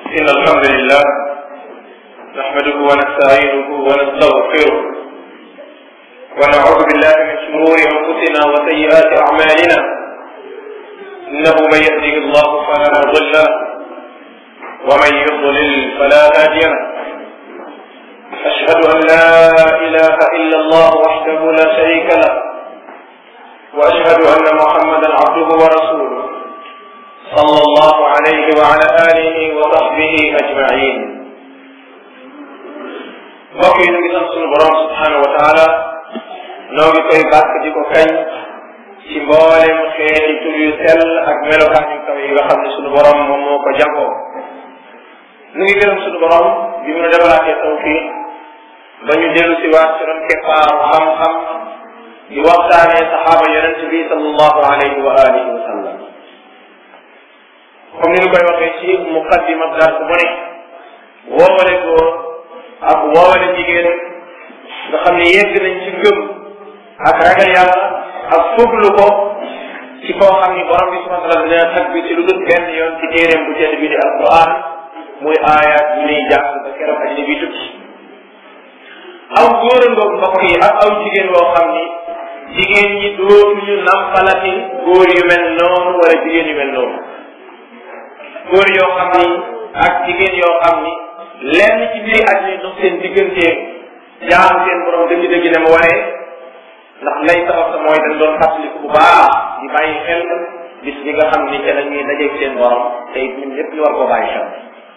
إن الحمد لله نحمده ونستعينه ونستغفره ونعوذ بالله من شرور أنفسنا وسيئات أعمالنا إنه من يهده الله فلا مضل له ومن يضلل فلا هادي له أشهد أن لا إله إلا الله وحده لا شريك له وأشهد أن محمدا عبده ورسوله صلى الله عليه وعلى آله وصحبه أجمعين mbokk yi ñu ngi sant sunu borom subhanahu wa taala noo ngi koy bàkk di ko kañ ci mboolem xeeti tur yu sell ak melokaan yu kaw yi nga xam ne sunu borom moom moo ko jagoo nu ngi gërëm sunu borom bi mu defalaatee tawfiq ba ñu dellu si waat ci ron keppaaru xam-xam di waxtaanee saxaaba yonent bi sallallahu alayhi wa alihi wa sallam comme ni ñu koy waxee ci muqaddima dars bu ne woowale góor ak woowale jigéen nga xam ne yegg nañ ci ngëm ak ragal yàlla ak fuglu ko ci koo xam ni borom bi subhanahu wa taala dina tag bi ci lu dul benn yoon ci téeréem bu tedd bi di alquran muy aayaat yu ñuy jàng ba keroog addina bi tukki aw góor a ngoog mbokk yi ak aw jigéen woo xam ni jigéen ñi dootuñu nampalati góor yu mel noonu wala jigéen yu mel noonu góor yoo xam ni ak jigéen yoo xam ni lenn ci biir àddina dox seen diggante jaamu seen borom dëgg-dëgg ne mu waree ndax lay sabab sa mooy dañ doon fàttaliku bu baax di bàyyi xel bis bi nga xam ni ca la ñuy dajeeg seen borom te it ñun ñëpp ñu war koo bàyyi xel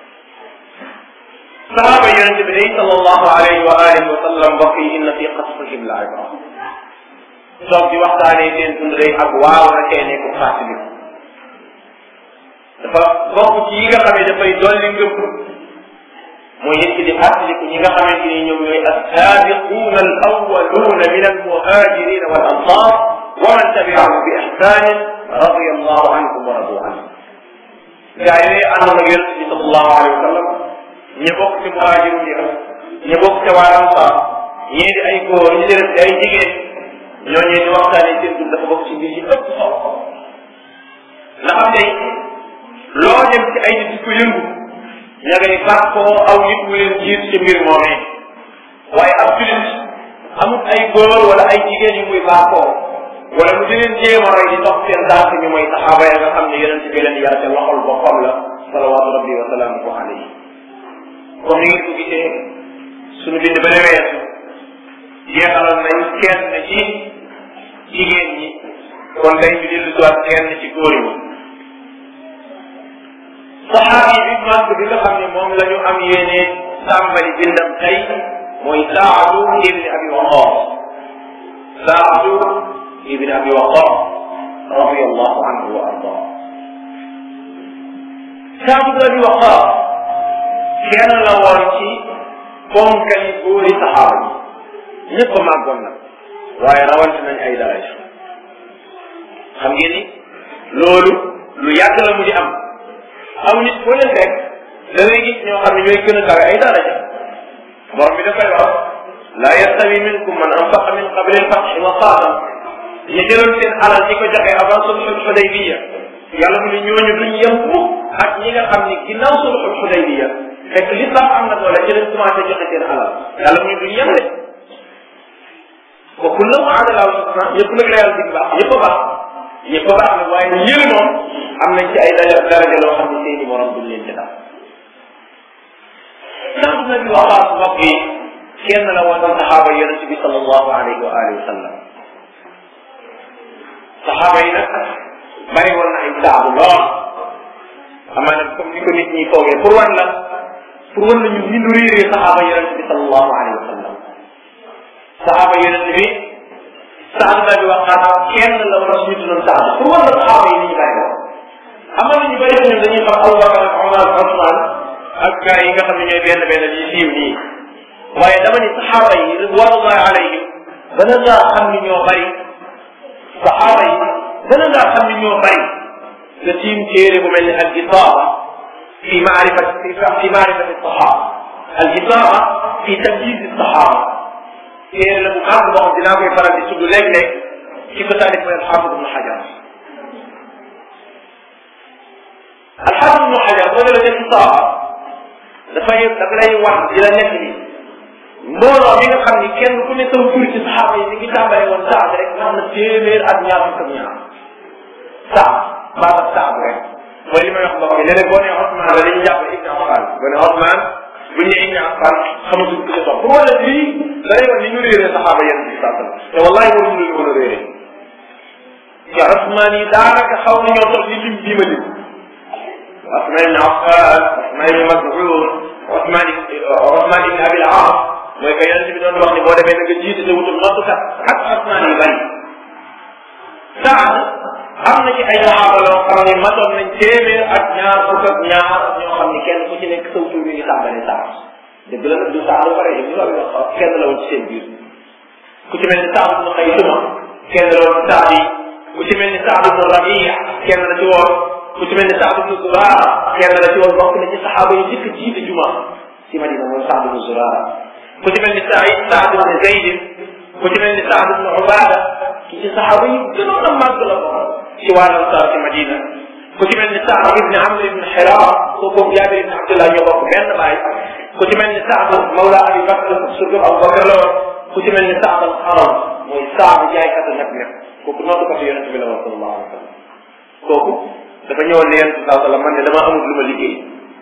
sahaaba yonent bi day sallallahu alayhi wa alihi wa sallam mbokk yi inna fi qasfihim la ibra toog di waxtaanee seen dund day ak waaw na cee nekk fàttaliku dafa bokk ci yi nga xam ne dafay dolli ngëm mooy nit ki di fàttaliku ñi nga xamante ni ñoom ñooy assaabiquuna al awwaluuna min al muhajirina wal ansar wa man tabiahum bi ihsanin radiya allahu anhum wa radu anhum gaa yooyu àndoon ak yonent bi sallallahu alayhi wa sallam ñi bokk ci muhajirun yi ñi bokk ci waa ansar ñii di ay góor ñi di ay jigéen ñooñu di waxtaanee seen dund dafa bokk ci mbir yi ëpp solo ndax am tey loo dem ci ay nit di ko yëngu ña ngay bàkkoo aw nit mu leen jiit ci mbir moomee waaye ab julit amul ay góor wala ay jigéen yu muy bàkkoo wala mu di leen jéem a roy di dox seen dànk ñu mooy saxaaba ya nga xam ne yonent bi leen yar te loxol boppam la salawaatu rabbi wa salaamuhu alayhi comme ni ngeen ko gisee suñu bind ba weesu jeexaloon nañ kenn ci jigéen ñi kon day ñu dellu siwaat kenn ci góor ñi saxaabi bi màgg bi nga xam ne moom la ñu am yéene tàmbali bindam tey mooy saadu ibni abi waqaas saadu ibni abi waqaas radiallahu anhu wa ardaa saadu ibni abi waqaas kenn la woon ci ponkali góori saxaaba yi ñëpp a màggoon nag waaye rawante nañ ay daraja xam ngeen ni loolu lu yàgg la mu di am aw nit boo leen fekk da ngay gis ñoo xam ne ñooy gën a kawe ay daraja borom bi dafay wax laa yastawi minkum man anfaqa min qabli al-fathi wa qaatal ñu jëloon seen alal di ko joxe avant sulhul Hudaybiya yàlla mu ne ñooñu duñ yem mukk ak ñi nga xam ni ginnaaw sulhul Hudaybiya fekk l'islam am na doole ci lañ commencé joxe seen alal yàlla mu ne duñ yem de wa kullan wa'ada Allahu al-husna ñëpp nag la yàlla dig baax ñëpp a baax ñëpp a baax nag waaye yële moom am nañ ci ay daraja daraja loo xam ne seeni morom duñ leen ci dal sant na bi waxaat mbokk yi kenn la woon saxaaba yonent bi sallallahu alayhi wa alihi wa sallam saxaaba yi nag bari woon na ay saabu lool amaana comme ni ko nit ñi foogee pour wan la pour wan la ñu ni lu réeree saxaaba yonent bi sallallahu alayhi wa sallam saxaaba yonent bi saad na bi waxaat kenn la war a suñu tuddoon saad pour wan la saxaaba yi ni ñu bari woon amoon na ñu bëri ñun dañuy xam Abubakar ak Omar ak Osman ak gars yi nga xam ne ñooy benn benn yi siiw nii waaye dama ni saxaaba yi ridwanullahi alayhim dana ngaa xam ni ñoo bëri saxaaba yi dana ngaa xam ni ñoo bëri nga tiim téere bu mel ni al isaaba fi maarifat fi maarifat saxaaba al isaaba fi tamyiz saxaaba téere la bu mag boo xam dinaa koy faral di tudd léeg-léeg ci ko taalif mooy alxaafid ibnu xajar alxaafid ibnu xajar boo demee ci saaba dafay dafa lay wax di la nekk ni mbooloo mi nga xam ni kenn ku ne sama tur ci saxaaba yi ni ngi tàmbalee woon saad rek nga xam ne téeméer ak ñaar fukk ak ñaar saad baatab saad rek mooy li may wax mbokk yi léeg-léeg boo nee Ousmane la dañuy jàpp Ibn Affan boo nee Ousmane bu ñu nee Ibn Affan xamatuñ ko ci topp pour wala lii da lay wax ni ñu réeree saxaaba yenn bi saa te wallahi waruñu leen mën a réeree ya Ousmane yi daanaka xaw nañoo toog ni lim bii ma lim Ousmane ibn Affan Ousmane ibn Mas'ud Ousmane Ousmane ibn Abil As mooy que yonent bi doon wax ni boo demee na nga jiite te wutul noddukat ak Ousmane yi bari Saad am na ci ay saxaaba yoo xam ne matoon nañ téeméer ak ñaar fukk ak ñaar ñoo xam ni kenn ku ci nekk saw tur mi ngi tàmbalee Saad dëgg la nag du Saad ba pare ñu loolu wax kenn la woon ci seen biir ku ci mel ni Saad ibn Xaysuma kenn la woon Saad yi ku ci mel ni Saad ibn Rabia kenn la ci woon ku ci mel ni Saad ibn Zurara kenn la ci woon bokk na ci saxaaba yi njëkk jiite juma si Madina mooy Saad ibn Zurara ku ci mel ni Saïd Saad ibn Zayd ku ci mel ni Saad ibn Ubada ki ci saxaaba yi gënoon a màgg la ko ci wàllu Ansaar ci Madina ku ci mel ni Saad ibn Amr ibn Hiram kooku Jaabir ibn Abdullah ñoo bokk benn baay ku ci mel ni Saad Mawla Abi Bakr surtout Abu Bakr la woon ku ci mel ni Saad al Qaram mooy Saad jaaykatu nag nag kooku noddukatu yonente bi la woon sallallahu alayhi wa sallam kooku dafa ñëwoon ne yonente saa sallam man de dama amul lu ma liggéey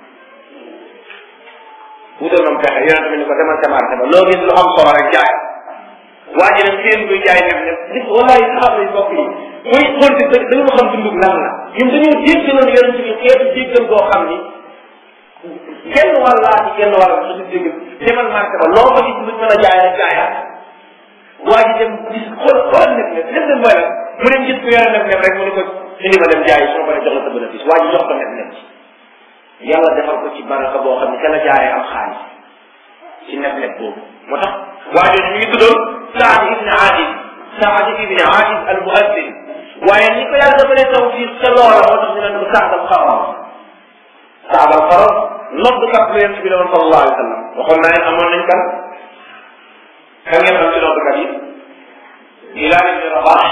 wutal nam pexe yonente bi ni ko demal ca marché ba loo gis lu am solo rek jaay waa ji dem seen buy jaay dem ne gis wallahi saxaaba yi bokk yi muy xool si dëgg dañu xam dundug lan la ñun dañoo jéggaloon yonente bi xeetu jéggal boo xam ni kenn wàllaa ci kenn wàll sa du jéggal demal marché ba loo fa gis lu mën a jaay rek jaayaat waa ji dem gis xool xool nag ne lépp dem mooy mu dem gis ku yore nag ne rek mu ne ko indi ma dem jaay soo paree jox la sa bénéfice waa ji jox ko nag nekk yàlla defal ko ci baraka boo xam ne ca la jaaree am xaalis ci nekk nekk boobu moo tax waa jooju mi ngi tuddoon Saad ibn Aadis Saad ibn Aadis al muaddin waaye ni ko yàlla defalee tawfiq ca loola moo tax ñu naan ko Saad al Qaram Saad al Qaram noddkat lu yent bi la woon sallallahu alayhi wa sallam waxoon naa leen amoon nañ kan kan ngeen xam ci noddkat yi Bilal ibn Rabah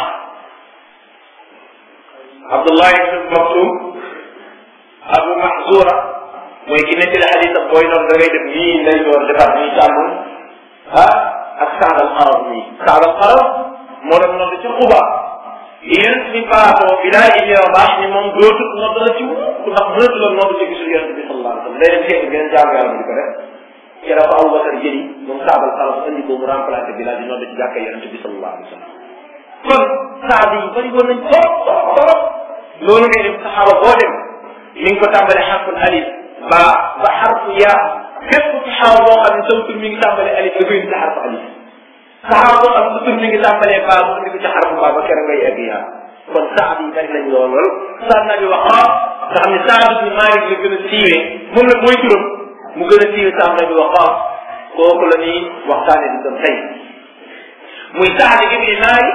Abdullah ibn Maktum Abu Mahzura mooy ki nekk la xadis ak booy noonu da ngay def nii nday door defaat nii càmmoñ ah ak Saad al Qaram nii Saad al Qaram moo doon nodd ci Quba yonent bi faatoo Bilal ibn Rabah ni moom dootut nodd la ci wut ndax mënatu la nodd te gisul yonent bi sallallahu alayhi wa sallam day dem seeti beneen jaamu yàlla di ko def ci la ko Abu Bakar jëli moom Saad al Qaram andi ko mu remplacé Bilal di nodd ci jàkka yonent bi sallallahu alayhi wa sallam kon saad yi bëri woon nañ trop trop trop loolu ngay dem saxaaba boo dem mi ngi ko tàmbale xarful alif ba ba xarfu yaa képp ci xaaba boo xam ne sa tur mi ngi tàmbale alif da koy indi ci xarfu alif saxaaba boo xam ne sa tur mi ngi tàmbalee baa mu indi ko ci xarfu baa ba keroog ngay egg yaa kon saad yi bëri nañ lool lool saad naa bi waqaas nga xam ne saad ibni Maalik la gën a siiwee moom la mooy turam mu gën a siiwee saad naa bi waqaas kooku la ñuy waxtaane di doon tey muy saad ibni Maalik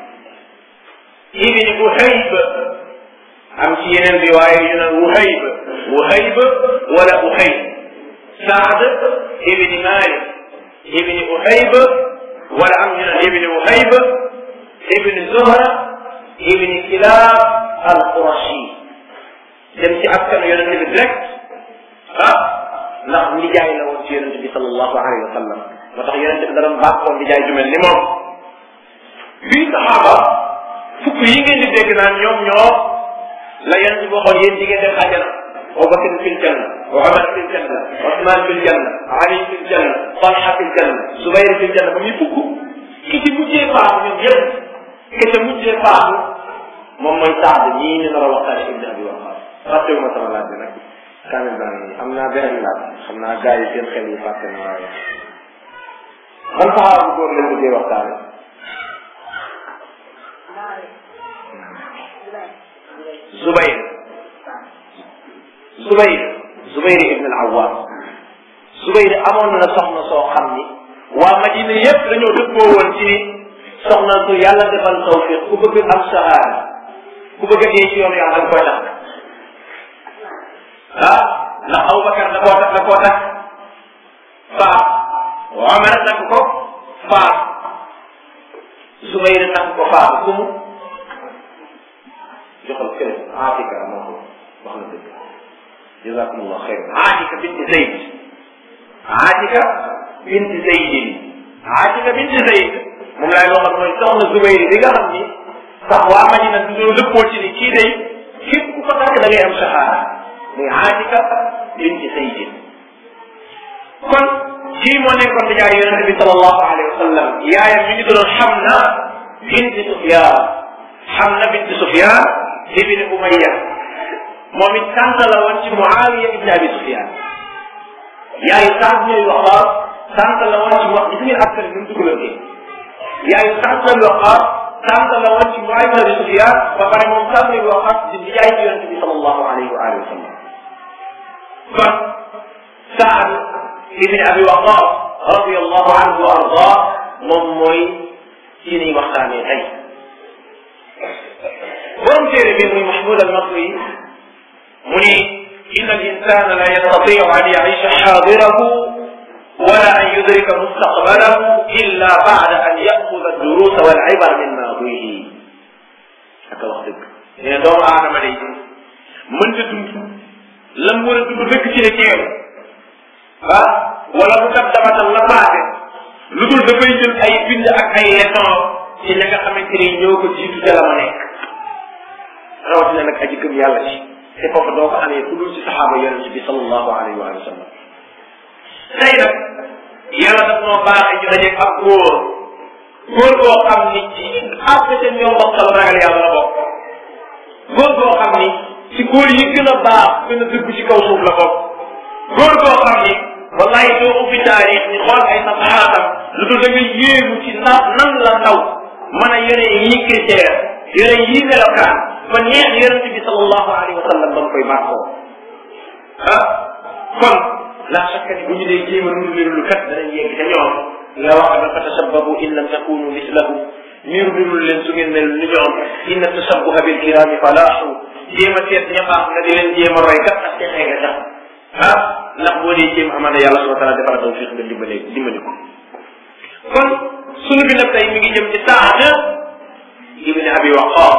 ibni Wuhayb am ci yeneen riwaaya yu naan Wuhayb Wuhayb wala Uhayb Saad ibni Malik ibni Uhayb wala am ñu naan ibni Uhayb ibni Zuhra ibni Kilab al-Qurashi dem ci askanu yonente bi direct ah ndax ndijaay la woon ci yonente bi sallallahu alayhi wa sallam moo tax yonente bi da doon baaxoon ndijaay ju mel ni moom bii saxaaba fukk yi ngeen di dégg naan ñoom ñoo la yonent bi waxoon yéen di ngeen dem àjjana Abubakar fil janna wa Umar fil janna Usman fil janna Ali fil janna Talha fil janna Zubayr fil janna ba muy fukk ki ci mujjee faatu ñoom yëpp ki ci mujjee faatu moom mooy Saad ñii ñu nar a waxtaane Ibn Abi Waqqas fàttewuma sama laaj bi nag kaamil baa ngi am naa beneen laaj xam naa gars yi seen xel yi fàtte na waaye ban saxaaba bu góor lañ mujjee waxtaane Zubayr Zubayr Zubayr ibn al-Awwam Zubayr amoon na soxna soo xam ni waa Madina yépp dañoo dëppoo woon ci ni soxna su yàlla defal tawfiq ku bëgg am sahaada ku bëgg a dee ci yoonu yàlla da koy takk ah ndax Abubakar da koo takk da koo takk faat Omar takk ko faat Zubayr takk ko faat ku mu joxal kenn Atika moo ko wax na dëgg jazakumullah xeyr Atika bint Zayd Atika bint Zaydin Atika bint Zayd moom laay waxal mooy soxna Zubayr bi nga xam ni sax waa Madina du doon dëppoo ci ni kii day képp ku ko takk da ngay am shahada muy Atika bint Zaydin kon kii moo nekkoon di jaay yonente bi sallallahu alayhi wa sallam yaayam mi ngi doon Hamna bint Sufyan Hamna bint Sufyan ibn Umayya moom it sant la woon ci Muawiya ibn Abi Sufyan yaayu sant ñooy wax sant la woon ci wax gis ngeen askan bi mu dugalante yaayu sant la wax sant la woon ci Muawiya ibn Abi Sufyan ba pare moom sant la wax di di jaay ci yonente bi sallallahu alayhi wa alihi wa sallam kon Saad ibn Abi Waqqas radiyallahu anhu wa ardaa moom mooy ci niy waxtaanee tey borom téere bi muy Mahmoud al-Masri mu ni inna al-insana la yastati'u an ya'isha hadirahu wala an yudrika mustaqbalahu illa ba'da an ya'khudha ad-durus wal 'ibar min maadihi ak wax dëgg nee na doomu aadama day mënta dund lam war a dund dëkk ci ne teew ah wala mu tab dabatal la paase lu dul dafay jël ay bind ak ay leçon ci ña nga xamante ni ñoo ko jiitu ca la ma nekk rawatina nag aji gëm yàlla ci te foofu doo ko amee ku dul ci saxaaba yonente bi sallallahu alayhi wa sallam tey nag yàlla daf noo baaxee ñu dajeeg ak góor góor boo xam ni ci àgg ca ñoom bokkal ragal yàlla la bokk góor boo xam ni ci góor yi gën a baax gën a dëgg ci kaw suuf la bokk góor boo xam ni wallahi doo ubbi taarix ni xool ay saxaatam lu dul da nga yéemu ci na nan la ndaw mën a yore yii critère yore yii melokaan ba neex yonente bi sallallahu alayhi wa sallam ba nga koy bàkkoo ah kon la shakka ni bu ñu dee jéem a nuru lu kat danañ yegg ca ñoom la wax ba fa tashabbahu in lam takunu mislahum niru nirul leen su ngeen mel ni ñoom inna tashabbuha bil kirami falaahu jéem a seet ña baax nga di leen jéem a roy kat ak texee nga tax ah ndax boo dee jéem amaana yàlla subhanahu wa taala defal tawfiq nga dimbale dimbali ko kon sunu bi nag tey mi ngi jëm ci Saad ibn Abi Waqqas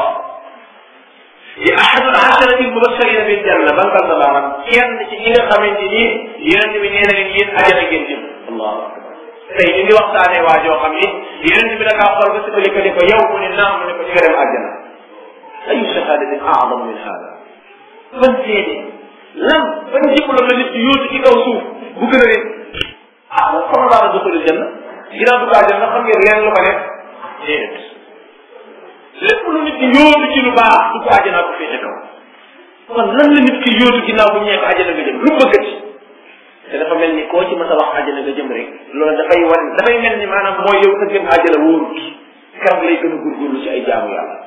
di ahadul asharati mubashirina bil janna ban kan la baax kenn ci ñi nga xamante ni yonent bi nee na leen yéen ajana ngeen jëm allahu akbar tey ñu ngi waxtaanee waa joo xam ni yonent bi da kaa xool ba si ko ne ko yow mu ne naam mu ne ko di nga dem àjjana ayu shahadatin a'zam min hada ban seede lan ban diplôme la nit ci yóotu ci kaw suuf bu gën a rëy ah man sama laa la duxulul janna ginnaaw du kaa janna xam ngeen leen lu ko nekk déedéet lépp lu nit ki yóotu ci lu baax du ko àjjana ko féete kaw kon lan la nit ki yóotu ginnaaw bu ñeek àjjana nga jëm lu mu bëggati te dafa mel ni koo ci mës a wax àjjana nga jëm rek loolu dafay wan dafay mel ni maanaam mooy yow sa jëm àjjana wóorut keroog lay gën a góorgóorlu ci ay jaamu yàlla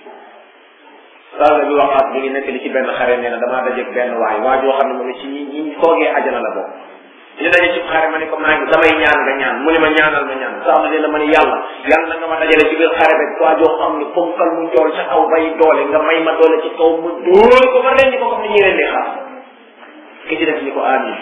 sala bi waxaat mi ngi nekk li ci benn xare nee na damaa dajeeg benn waay waa joo xam ne moom ci ñi ñi foogee àjjana la bokk ñu daje ci xare ma ne ko maa ngi damay ñaan nga ñaan mu ne ma ñaanal ma ñaan saa ma ne la ma ne yàlla yàlla na nga ma dajale ci biir xare rek waa joo xam ne ponkal mu jool ca kaw bay doole nga may ma doole ci kaw mu dóor ko ma rendi ko comme ni ñuy rendi xaar ki ci def ni ko amin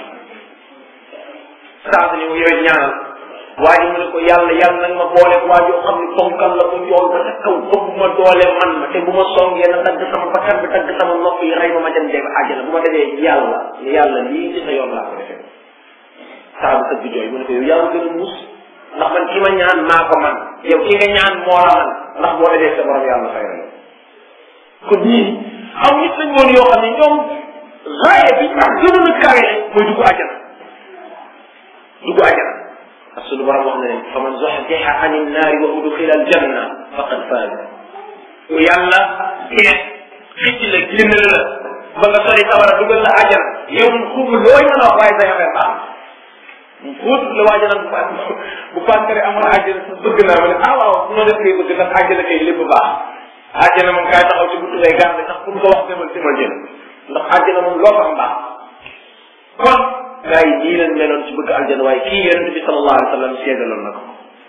saa ni mu yow ñaanal waa ji mu ne ko yàlla yàlla nag ma boole waa joo xam ne ponkal la mu jool ba ca kaw ëpp ma doole man ma te bu ma songee na dagg sama bakkan bi dagg sama nopp yi rey ma ma dem dem àjjana bu ma demee yàlla ni yàlla lii ci sa yoon laa ko defee saa bu tëgg jooy mu ne ko yow yaa gën a muus ndax man ki ma ñaan maa ko man yow ki nga ñaan moo la man ndax boo defee sa borom yàlla fay la kon ñii aw nit lañ woon yoo xam ne ñoom raaye bi ak gënoon a kawe mooy dugg àjjana dugg àjjana parce que lu borom wax na leen fa man zuhziha ani nnaari wa udxila aljanna faqad faaza ku yàlla teet xicc la génn la ba nga sori sawara dugal la àjjana yow xum looy mën a wax waaye say affaire baax fóot la waaja nag bu bu pankare amoon àjjana sa bëgg naa ma ne ah waaw su ma def kay bëgg ndax àjjana kay lépp baax àjjana moom kaay taxaw ci buntu lay garde ndax pour nga wax demal demal jël ndax àjjana moom loo fa am baax kon gars yi nii leen meloon ci bëgg àjjana waaye kii yonente bi sallallahu alayhi wa sallam seedaloon na ko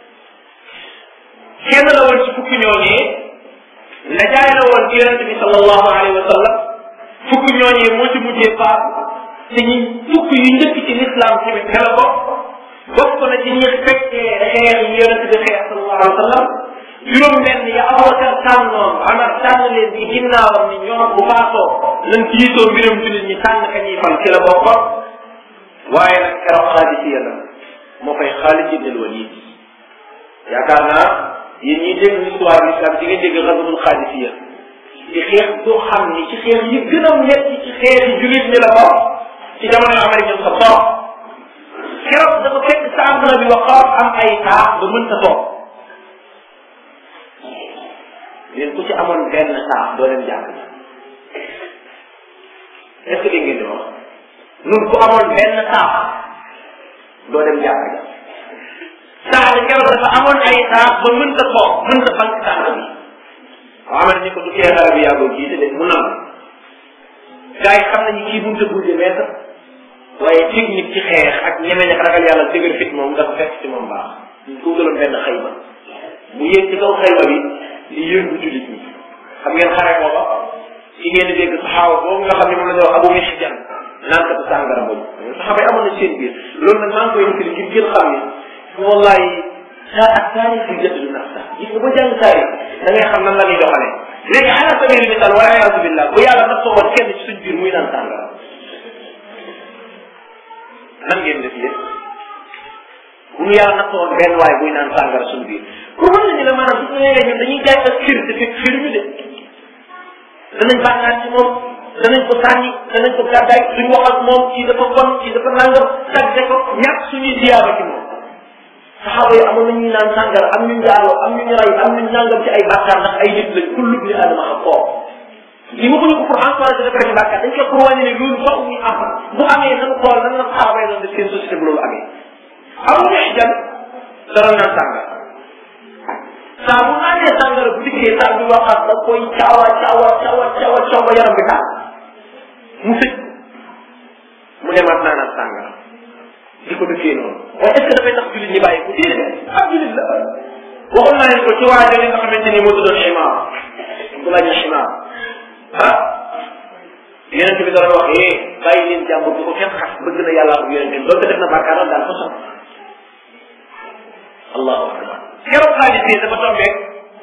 kenn la woon ci fukki ñooñee najaay la woon ci yonente bi sallallahu alayhi wa sallam fukki ñooñee moo ci mujjee faatu te ñi fukk yu njëkk ci l'islam tamit ne la ko bokk na ci ñi fekkee xeex yi yonente bi xeex sallallahu alayhi wa sallam juróom benn ya Abubakar tànnoon Amar tànn leen ci ginnaawam ni ñoom bu faatoo nañ jiitoo mbiram jullit ñi tànn ka ñuy fal ci la bokkoon waaye nag keroog xaadisiya la moo koy Xaalid ibn al-Walid yaakaar naa yéen ñiy dégg histoire l'islam di ngeen dégg xasatul xaadisiya di xeex doo xam ni ci xeex yi gën a metti ci xeex yi jullit ñi la bokk ci jamono Umar ibn Xattaab keroog dafa fekk Saad ibn Abi Waqqaas am ay taax ba mënta toog leen ku ci amoon benn taax doo dem jàng est ce que dégg ngeen di wax nun ku amoon benn taax doo dem jàng Saad keroog dafa amoon ay taax ba mënta toog mënta bank taax bi Amar ni ko du tee xale bi yàggoo jiite de mu nam gars yi xam nañu kii mënut a bouger mètre waaye technique ci xeex ak ñeme ñak ragal yàlla dëgër fit moom dafa fekk ci moom baax ñu ko gëloon benn xayma bu yéeg ci kaw xayma bi di yëngu jullit ñi xam ngeen xare booba ci ngeen di dégg saxaawa boobu nga xam ne moom la ñu wax abu mihjan naan ko sàngara boobu saxaaba yi amoon na seen biir loolu nag maa ngi koy nettali ngir ngeen xam ne wallahi saa ak taarix bi jënd du nax sax gis nga ba jàng taarix da ngay xam nan la ñuy doxalee léegi ala sabili misal wala yaasu billah bu yàlla nag soo woon kenn ci suñ biir muy naan sàngara nan ngeen def yéen bu ñu yàlla nag soo woon benn waay buy naan sàngara suñ biir pour mën nañu la maanaam su ñu ñun dañuy jaay ak xir te fekk xiruñu de danañ bàkkaat ci moom danañ ko sànni danañ ko gàddaay duñ wax ak moom kii dafa bon kii dafa nangam tagge ko ñàkk suñuy ziyaaba ci moom saxaaba yi amoon nañu naan sàngara am ñu njaaloo am ñu ray am ñu nangam ci ay bàkkaar ndax ay nit lañ kullu bi adama xam koo li waxuñu ko pour encourager def rek bàkkaar dañ ko pour wàññi ne loolu wax ñu am bu amee nañu xool nan la saxaaba yi doon def seen société bu loolu amee amu neex jan dara naan sàngara saa bu naanee sàngara bu dikkee saa bi waxaat da koy caawa caawa caawa caawa caawa ba yaram bi taal mu sëj mu demaat naanaat sàngara di ko dëkkee noonu waaye est ce que dafay tax jullit ñi bàyyi ko déedéet ab jullit la waxoon naa leen ko ci waa jooju nga xamante ni moo tuddoon Himaar Abdullah ibn Himaar ah yonent bi doon wax eh bàyyi leen jàmbur bu ko kenn xas bëgg na yàlla ak yonent bi doonte def na bàkkaaram daal fa sax allahu akbar keroog xaalis bi dafa tombee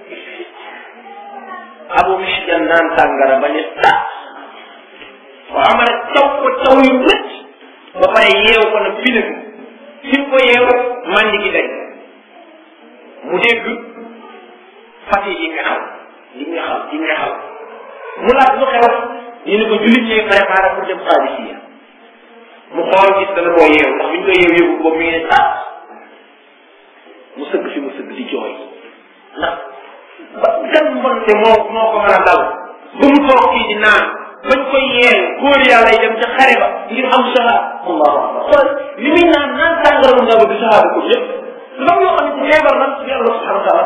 Abu Mihjan naan tàngara ba ne ah wa amara caw ko caw yu lëcc ba pare yeew ko nag fii nag fi mu ko yeew mandi gi dañ mu dégg fati yi nga xaw yi nga xaw yi nga xaw mu laaj lu xew ñu ne ko jullit ñi préparé pour dem Qadisiya mu xool gis dana koo yeew ndax biñ koy yeew yóbbu ko mi ngi ne ah mu sëgg fi mu sëgg di jooy ndax ba gan mbonte moo moo ko mën a dal ba mu toog fii di naan bañ koy yeew góor yàlla yi dem ca xare ba ngir am shahada allahu akbar xool li muy naan naan tàngara mu ndaw di shahada ko yëpp dafa yoo xam ne ci feebar nan ci yàlla subhanahu wa taala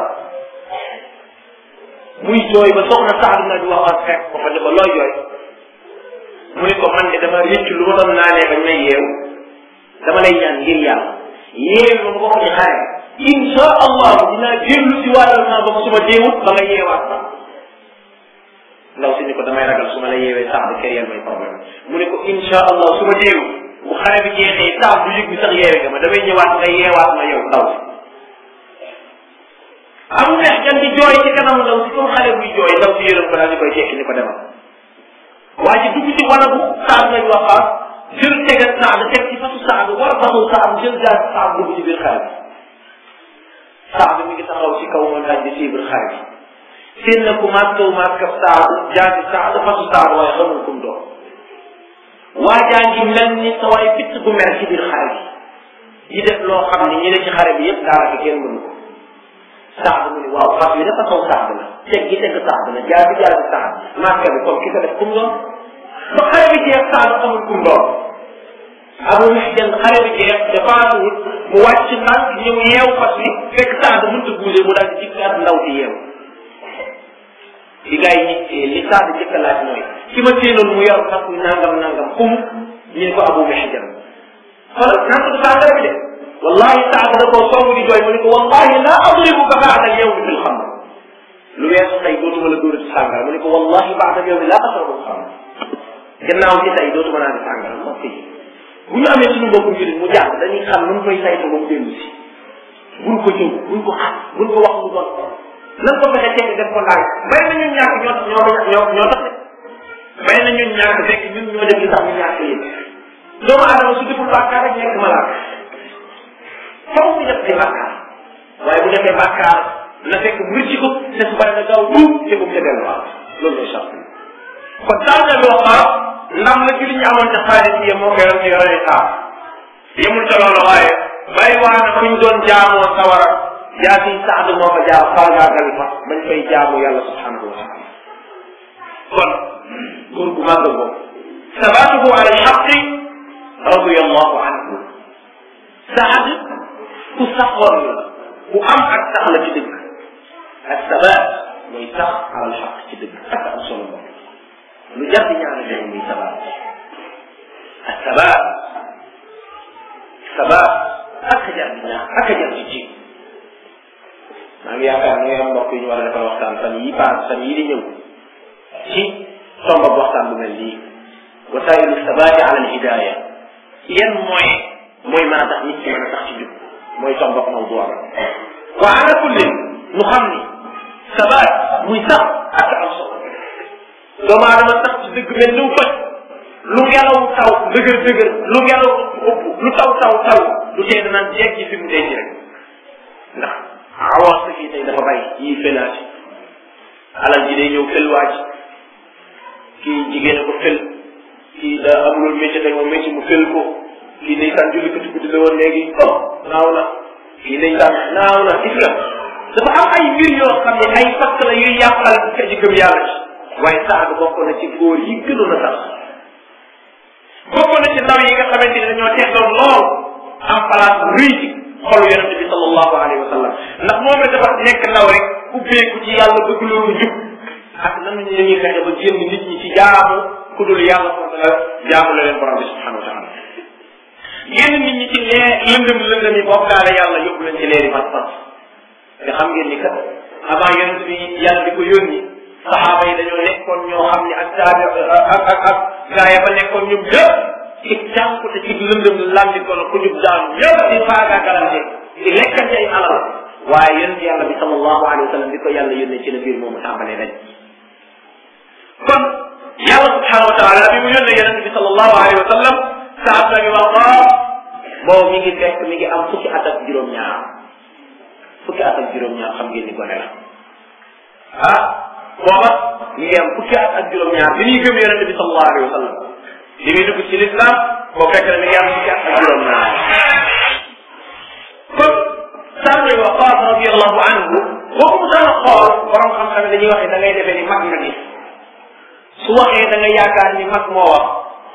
muy jooy ba soxna Saad na di wax fekk ko fa ne ko looy jooy mu ne ko man de dama réccu lu ma doon naanee bañ may yeew dama lay ñaan ngir yàlla yeew ma ko ci xare insha allah dinaa dellu si waatal naa ba su ma deewut ba nga yeewaat sax ndaw si ni ko damay ragal su ma la yeewee sax di créer may problème mu ne ko insha allah su ma deewu bu xare bi jeexee sax du yëg bi sax yeewe nga ma damay ñëwaat nga yeewaat ma yow ndaw si am neex jan di jooy ci kanamu ndaw si comme xale buy jooy ndaw si yërëm ko daal di koy jekki ni ko demal waa ji dugg ci wanagu saad nañ waxaat jël tegal saad teg ci fasu saad war a fasu saad jël jaar saad dugg ci biir xare bi saad mi ngi taxaw ci kaw montagne bi ci biir xare bi seen na ku maas kaw maas kaf saad jaati saad fasu saad waaye xamul kum doon waa jaa ngi mel ni sa waay pitt bu mer ci biir xare bi yi def loo xam ni ñi ne ci xare bi yëpp daanaka kenn mënu ko saad mu ni waaw fas yi dafa kaw saad la teg gi teg saad la jaar bi jaar bi saad maska bi comme ki ko def kum doon ba xare bi jeex saad xamul kum doon abu mihjan xare bi jeex dafa wut mu wàcc ndànk ñëw yeew fas wi fekk saad mënta bougé mu daal di jikkaat ndaw si yeew li gars yi ñi li saad jëkk laaj mooy ki ma séenoon mu yor fas wi nangam nangam kum ñu ne ko abu mihjan xoolal naan ko sàngara bi de wallahi saad da koo song di jooy mu ne ko wallahi la adribuka baada al yawmi fil xamr lu weesu tey dootuma la dóorati sàngara mu ne ko wallahi baada al yawmi la ashrabu al xamr gannaaw ci tey dootuma naan sàngara mbokk yi bu ñu amee suñu mbokku njëriñ mu jàng dañuy xam nu mu koy saytu ba mu dellu si buñ ko jëw buñ ko xas buñ ko wax lu bon nan ko fexe teg def ko ndànk bay na ñun ñàkk ñoo ñoo ñoo ñoo tax de bay na ñun ñàkk fekk ñun ñoo def li tax ñu ñàkk yëpp doomu aadama su deful bàkkaar rek nekk malaaka faw mu def ay bàkkaar waaye bu defee bàkkaar na fekk mu rëcc ko te su bari na gaaw tuub te bu mu ca delluwaat loolu mooy charte kon daal na bi wax ndam la ci li ñu amoon ca xaalis yi moo koy ci yore saam yemul ca loolu waaye bàyyi waa na fu ñu doon jaamoo sawara yaa fi saad moo fa jaar faagaagal fa bañ fay jaamu yàlla subhanahu wa taala kon góor gu màgg boobu sabatuhu ala alxaqi radiallahu anhu saad ku saxoon la ku am ak sax la ci dëgg ak sabat mooy sax ala alxaq ci dëgg ak am solo moom lu jar di ñaanal leen muy sabat ak sabat sabat ak jar di ñaan ak jar di ji maa ngi yaakaar ne am mbokk yi ñu war a defal waxtaan fan yi paas fan yi di ñëw ci tomba waxtaan bu mel nii wasailu sabati ala alhidaya yan mooy mooy mën a tax nit ki mën a tax ci jub mooy tomba mawdu wa ala kulli nu xam ni sabat muy sax ak am solo doomu aadama sax ci dëgg mel ni faj lu ngelaw taw dëgër dëgër lu ngelaw ëpp lu taw taw taw lu tee danaan jeeg ci fi mu denc rek ndax awaas fii tey dafa bay yii felaati alal ji day ñëw fel waaj kii jigéen ko fel kii da amulul métier tey moom métier mu fel ko kii day tàn julli kuti guddi la woon léegi oh naaw na kii day tàn naaw na gis nga dafa am ay mbir yoo xam ne ay fakk la yuy yàqal ka ji gëm yàlla ci waaye sax bokk na ci góor yi gënoon a tax bokk na ci ndaw yi nga xamante ne dañoo teeloon lool am place bu rëy ci xolu yonente bi sallallahu alayhi wa sallam ndax moom rek dafa nekk ndaw rek ubbeeku ci yàlla bëgg loolu njub ak nan la ñuy fexe ba génn nit ñi ci jaamu ku dul yàlla subhanahu wa taala jaamu la leen borom bi subhanahu wa taala génn nit ñi ci lee lëndëm lëndëm yi bokkaale yàlla yóbbu leen ci leeri pas-pas te xam ngeen ni kat avant yonente bi yàlla di ko yónni saxaaba yi dañoo nekkoon ñoo xam ne ak taabi ak ak ak gaa ya fa nekkoon ñoom ñëpp ci jànkute ci lëndëm landi ko la ku jub daanu ñëpp di faagaagalante di lekkante ay alal waaye yonent yàlla bi sallallahu alayhi wa sallam bi ko yàlla yónnee ci la biir moomu tàmbalee dañ kon yàlla subhanahu wa taala bi mu yónnee yonent bi sallallahu alayhi wa sallam saab na bi waqaa boobu mi ngi fekk mi ngi am fukki at ak juróom-ñaar fukki at ak juróom-ñaar xam ngeen ni gone la ah booba mi ngi am fukki at ak juróom-ñaar bi ñuy gëm yonent bi sallallahu alayhi wa sallam li muy dugg ci l'islam boo fekk ne mi ngi am fukki at ak juróom-ñaar kon Saad ibn Waqqas radiyallahu anhu boo ko mosaan a xool borom xam-xam dañuy waxee da ngay defee ni mag nga gis su waxee da nga yaakaar ni mag moo wax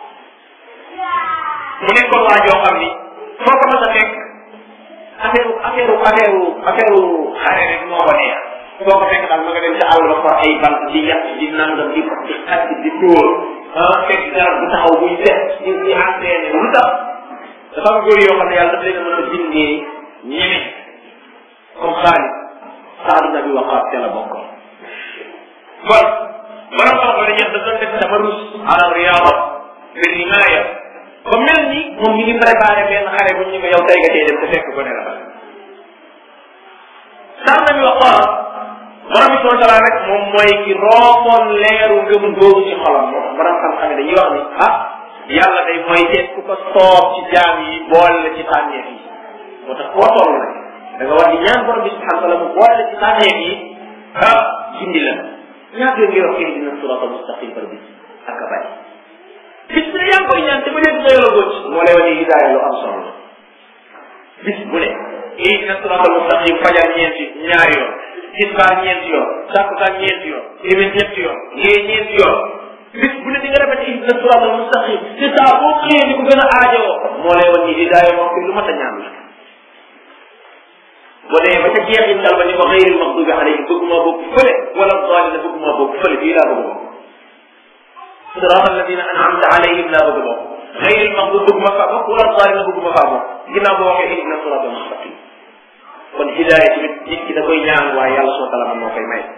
mu nekkoon waa joo xam ni foo ko mos a fekk affaire affaire affaire affaire xare rek moo ko neex foo ko fekk daal ma nga dem ci àll ba for ay bant di yàq di nangam di di xaj di dóor ah fekk garab bu taxaw buy set di di entraîné lu tax dafa am góor yoo xam ne yàlla daf leen a mën a bindee ñeme comme Xaalid Saad ibn Abi Waqqaas ca la bokkoon kon borom xam-xam dañuy wax dafa def tamarrus ala riyaada bi rimaaya ba mel ni moom mi ngi préparé benn xare bu ñu ko yow tey nga cee dem te fekk ko ne la Saad ibn Abi Waqqaas borom bi subhanahu wa taala rek moom mooy ki roofoon leeru ngëm googu ci xolam moo tax borom xam-xam dañuy wax ni ah yàlla day mooy seet ku ko soob ci jaam yi boole la ci tànneef yi moo tax koo toll rek da nga war di ñaan borom bi subhanahu wa taala mu boole la ci tànneef yi ah gindi la ñaata yoon ngay wax ihdina sirata mustaqim par bis ak a bari bis bu ne yaa ngi koy ñaan te ba léegi nga yoro góoc moo lay wane hidaaya lu am solo la bis bu ne ihdina sirata mustaqim fajar ñeenti ñaari yoon tisbaar ñeenti yoon takkusaan ñeenti yoon timis ñetti yoon ngee ñeenti yoon bis bu ne di nga répété ihdina sirata mustaqim te saa boo xëyee di ko gën a aajowoo moo lay wan ni hidaaya moom fi lu mat a ñaan la boo demee ba ca jeexintal ba ni ko xëyril maxdubi alayhim bëgguma bokk fële wala daalina bëgguma bokk fële fii laa bëgg bokk siraat alladina anamta alayhim laa bëgg bokk xëyril maxdub bëgguma faa bokk wala daalina bëgguma faa bokk ginnaaw boo waxee ihdina siraat almustaqim kon hidaaya tamit nit ki da koy ñaan waaye yàlla subhanahu wa taala moo koy may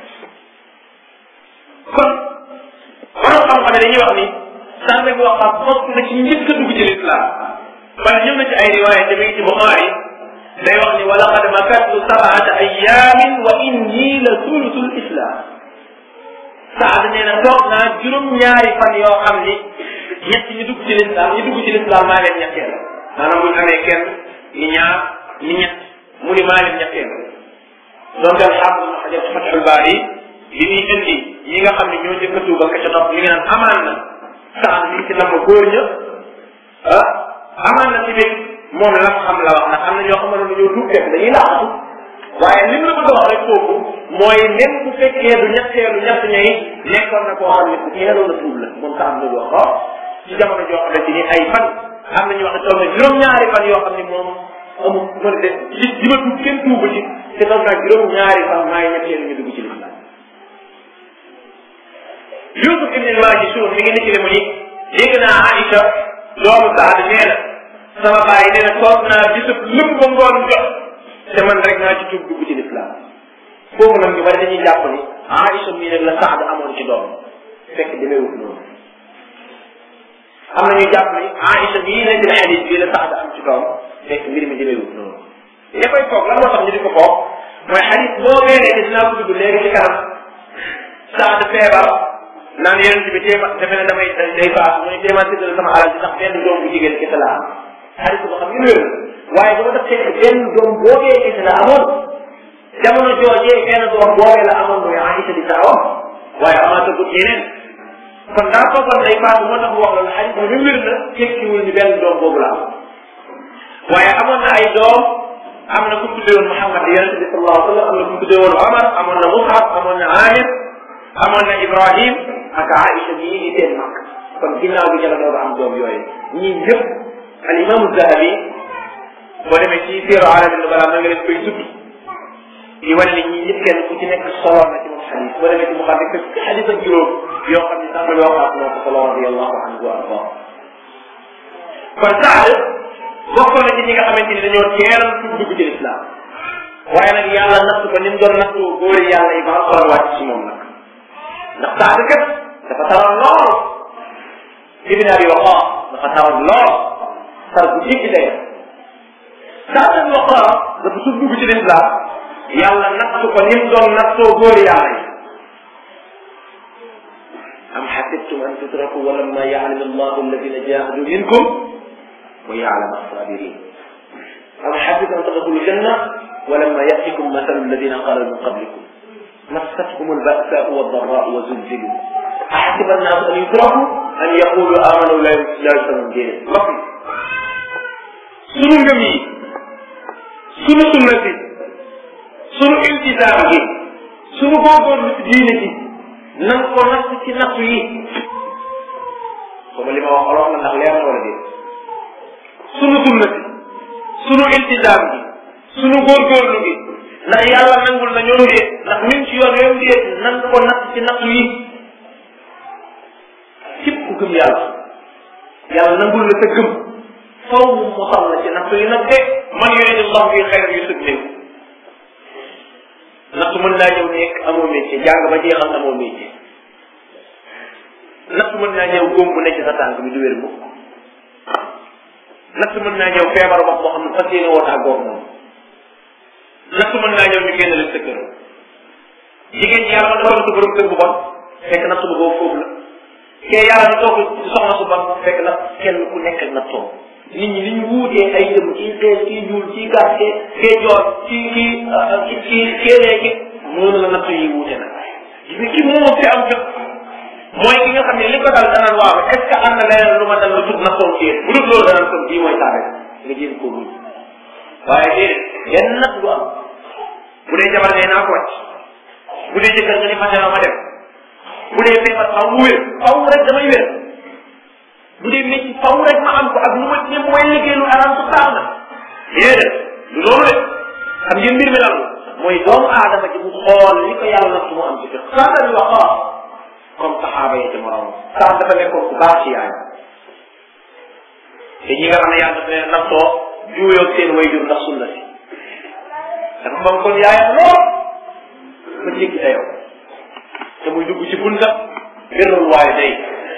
kon borom xam-xam dañuy wax ni sànq bi waxaat bokk na ci njëkk a dugg ci lislaam wala ñëw na ci ay riwaaya te mi ngi ci Buxaari day wax ni wa laqad makattu sabaata ayamin wa inni la sulusul islam Saad nee na toog naa juróom-ñaari fan yoo xam ni ñett ñi dugg ci lislaam ñi dugg ci lislaam maa leen ñetteel maanaam bu ñu amee kenn ni ñaar ni ñett mu ni maa leen ñetteel donc daal xam nga xajal ci Fathul Baari li ñuy indi ñi nga xam ne ñoo njëkk a tuuba ka ca topp li nga naan amaan na Saad mi ngi ci namm góor ña ah amaan na tamit moom la xam la wax ndax am na ñoo xam ne ñoo dugg fekk dañuy laaxatu waaye lim la bëgg a wax rek foofu mooy même bu fekkee du ñetteelu ñett ñay nekkoon na koo xam ne ku teeloon a tuub la moom sax am na wax ko ci jamono joo xamante ni ay fan am na ñu wax ne toog na juróom-ñaari fan yoo xam ne moom amul mën de li li ma tuub kenn tuuba ci te toog naa juróom-ñaari fan maay ñetteelu ñu dugg ci lislaam Yusuf ibn al-Majishun mi ngi nekkile mu ni dégg naa Aïcha doomu Saad nee na sama baay nee na toog naa gisub lépp ba ngoon jot te man rek naa ci tuub dugg ci lislaam foofu nag ñu bari dañuy jàpp ni Aïcha mii rek la Saad amoon ci doom fekk demeewut noonu am na ñu jàpp ni Aïcha mii nekk na xadis bii la Saad am ci doom fekk mbir mi demeewut noonu ya koy foog lan moo tax ñu di ko foog mooy xadis boo weeree ne dinaa ko tudd léegi ci kanam Saad feebar naan yonent bi téema defe ne damay day faatu mu ne téema séddale sama alal bi sax benn doom bu jigéen kese la am xadis boo xam ne wér waaye dama def fekk benn doom boobee kese la amoon jamono joojee benn doom boobee la amoon mooy Aïcha di taawam waaye amaata gut yeneen kon daa foogoon day faatu moo tax mu wax loolu xadis bi wér na tekkiwul ni benn doom boobu la am waaye amoon na ay doom am na ku tuddee woon Muhammad yonente bi sallallahu alayhi wa sallam am na ku tuddee woon Omar amoon na Mus'ab amoon na Amir amoon na Ibrahim ak Aïcha mii di seen mag kon ginnaaw bi jala doog am doom yooyu ñii ñëpp al imam Zahabi boo demee ci Siira Alamin Nubala na nga leen koy tudd di wane ne ñii ñëpp kenn ku ci nekk solo na ci moom xadis boo demee ci mu xam ne fekk xadis ak juróom yoo xam ne sax la yoo xam moo ko solo radiyallahu anhu wa arda kon Saad bokkoon na ci ñi nga xamante ni dañoo teeral tuub dugg ci lislaam waaye nag yàlla natt ko ni mu doon nattu góori yàlla yi ba alxuraan wàcc ci moom nag ndax Saad kat dafa taroon lool ibn abi waqaas dafa taroon lool tar bu jéggi day Saad abi waqaas dafa tuub dugg ci lislaam yàlla natt ko ni mu doon nattoo góori yàlla yi am xasibtum an tutraku walamma ya'lam allahu alladina jahadu minkum wa ya'lam as-sabirin am xasibtum an tadkhulu janna walamma ya'tikum mathalu alladina qalu min qablikum مستهم البأساء والضراء وزلزلوا أحسب الناس أن يتركوا أن يقولوا آمنوا لا يسلمون دينهم mbokk sunu ngëm yi sunu sunna si sunu iltisaam gi sunu góorgóorlu ci diine ji nan ko natt ci nattu yi comme li ma wax olof la ndax leer na wala déet sunu sunna si sunu iltisaam gi sunu góorgóorlu gi ndax yàlla nangul na ñoom déet ndax ñun ci yoon yoon déet nan ko natt ci nattu yi képp ku gëm yàlla yàlla nangul la sa gëm faw mu mosal la ci nattu yi nag de man yuridu llahu bi xayran yusib lahu nattu mën naa ñëw nekk amoo métier jàng ba jeexal amoo métier nattu mën naa ñëw góom bu nekk sa tànk bi du wér mukk nattu mën naa ñëw feebar wax boo xam ne fas yéene woo tàggoog moom nattu mën naa ñëw ñu génn la sa kër jigéen ñi yàlla dafa sa borom kër bu bon fekk nattu bu boobu foofu la kee yàlla na toog ci soxna su bon fekk na kenn ku nekk ak nattoo nit ñi li ñu wuutee ay jëm kii xees kii ñuul kii gàtt kee kee joor kii kii kii kii kéenee ki noonu la nattu yi wuute nag gis nga ki moom fi am jot mooy ki nga xam ne li ko dal danaan waaw est ce que am na leneen lu ma dal lu tut nattoon ci bu dul loolu danaan kon bii mooy saa rek nga jéem koo muñ waaye déedéet yenn natt du am bu dee jabar nee naa ko wàcc bu dee jëkkër nga ni fase ma dem bu dee feebar faw mu wér faw rek damay wér bu dee métti faw rek ma am ko ak lu ma ne mooy liggéey lu araam su taal na déedéet du loolu de xam ngeen mbir mi lan mooy doomu aadama ji mu xool li ko yàlla nag mu am ci kër saa dañuy wax ah comme saxaaba yi ci morom saa dafa nekkoon ku baax ci yaay te ñi nga xam ne yàlla dafa ne nattoo juuyoog seen wayjur ndax sunna si dafa moom kon yaayam lool ba jéggi dayoo te muy dugg ci bunta birrul waaye day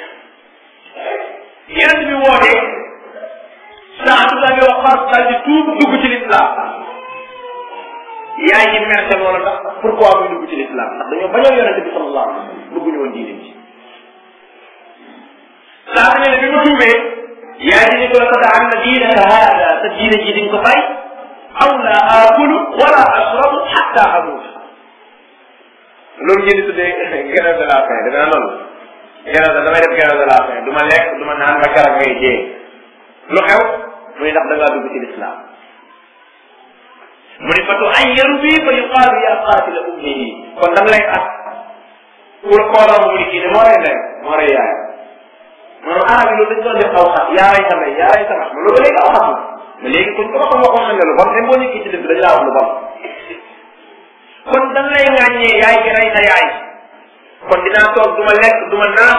yeneen bi wootee saa su la yoo xas daal di tuub dugg ci lislaam yaay yi merte loola ndax pourquoi muy dugg ci l'islam ndax dañoo bañoo yonente bi sallallahu alayhi wa sallam bëgguñu woon diine ji saa ne bi ma tuubee yaay di ni ko la ko daan na diinaka haada sa diine ji diñ ko bàyyi aw la aakulu wala ashrabu xatta amuut loolu ngeen di tuddee grève de la faim dana loolu grève damay def grève de la faim du ma lekk du ma naan ba garab ngay jee lu xew muy ndax da ngaa dugg ci l'islam mu ne fa tu ayyaru bii fa yuqaalu yaa qaatila ummihi kon da nga lay at pour kooram mu ni kii de moo rey ndey moo rey yaay maanaam arab yi loolu dañ doon def aw xas yaa rey sa ndey yaa rey sa ma loolu léegi aw xas la mais léegi kuñ ko waxoon waxoon nañ la lu bon même boo nekkee ci dëgg dañ laa wax lu bon kon da nga lay ŋàññee yaay gi rey sa yaay kon dinaa toog du ma lekk du ma naan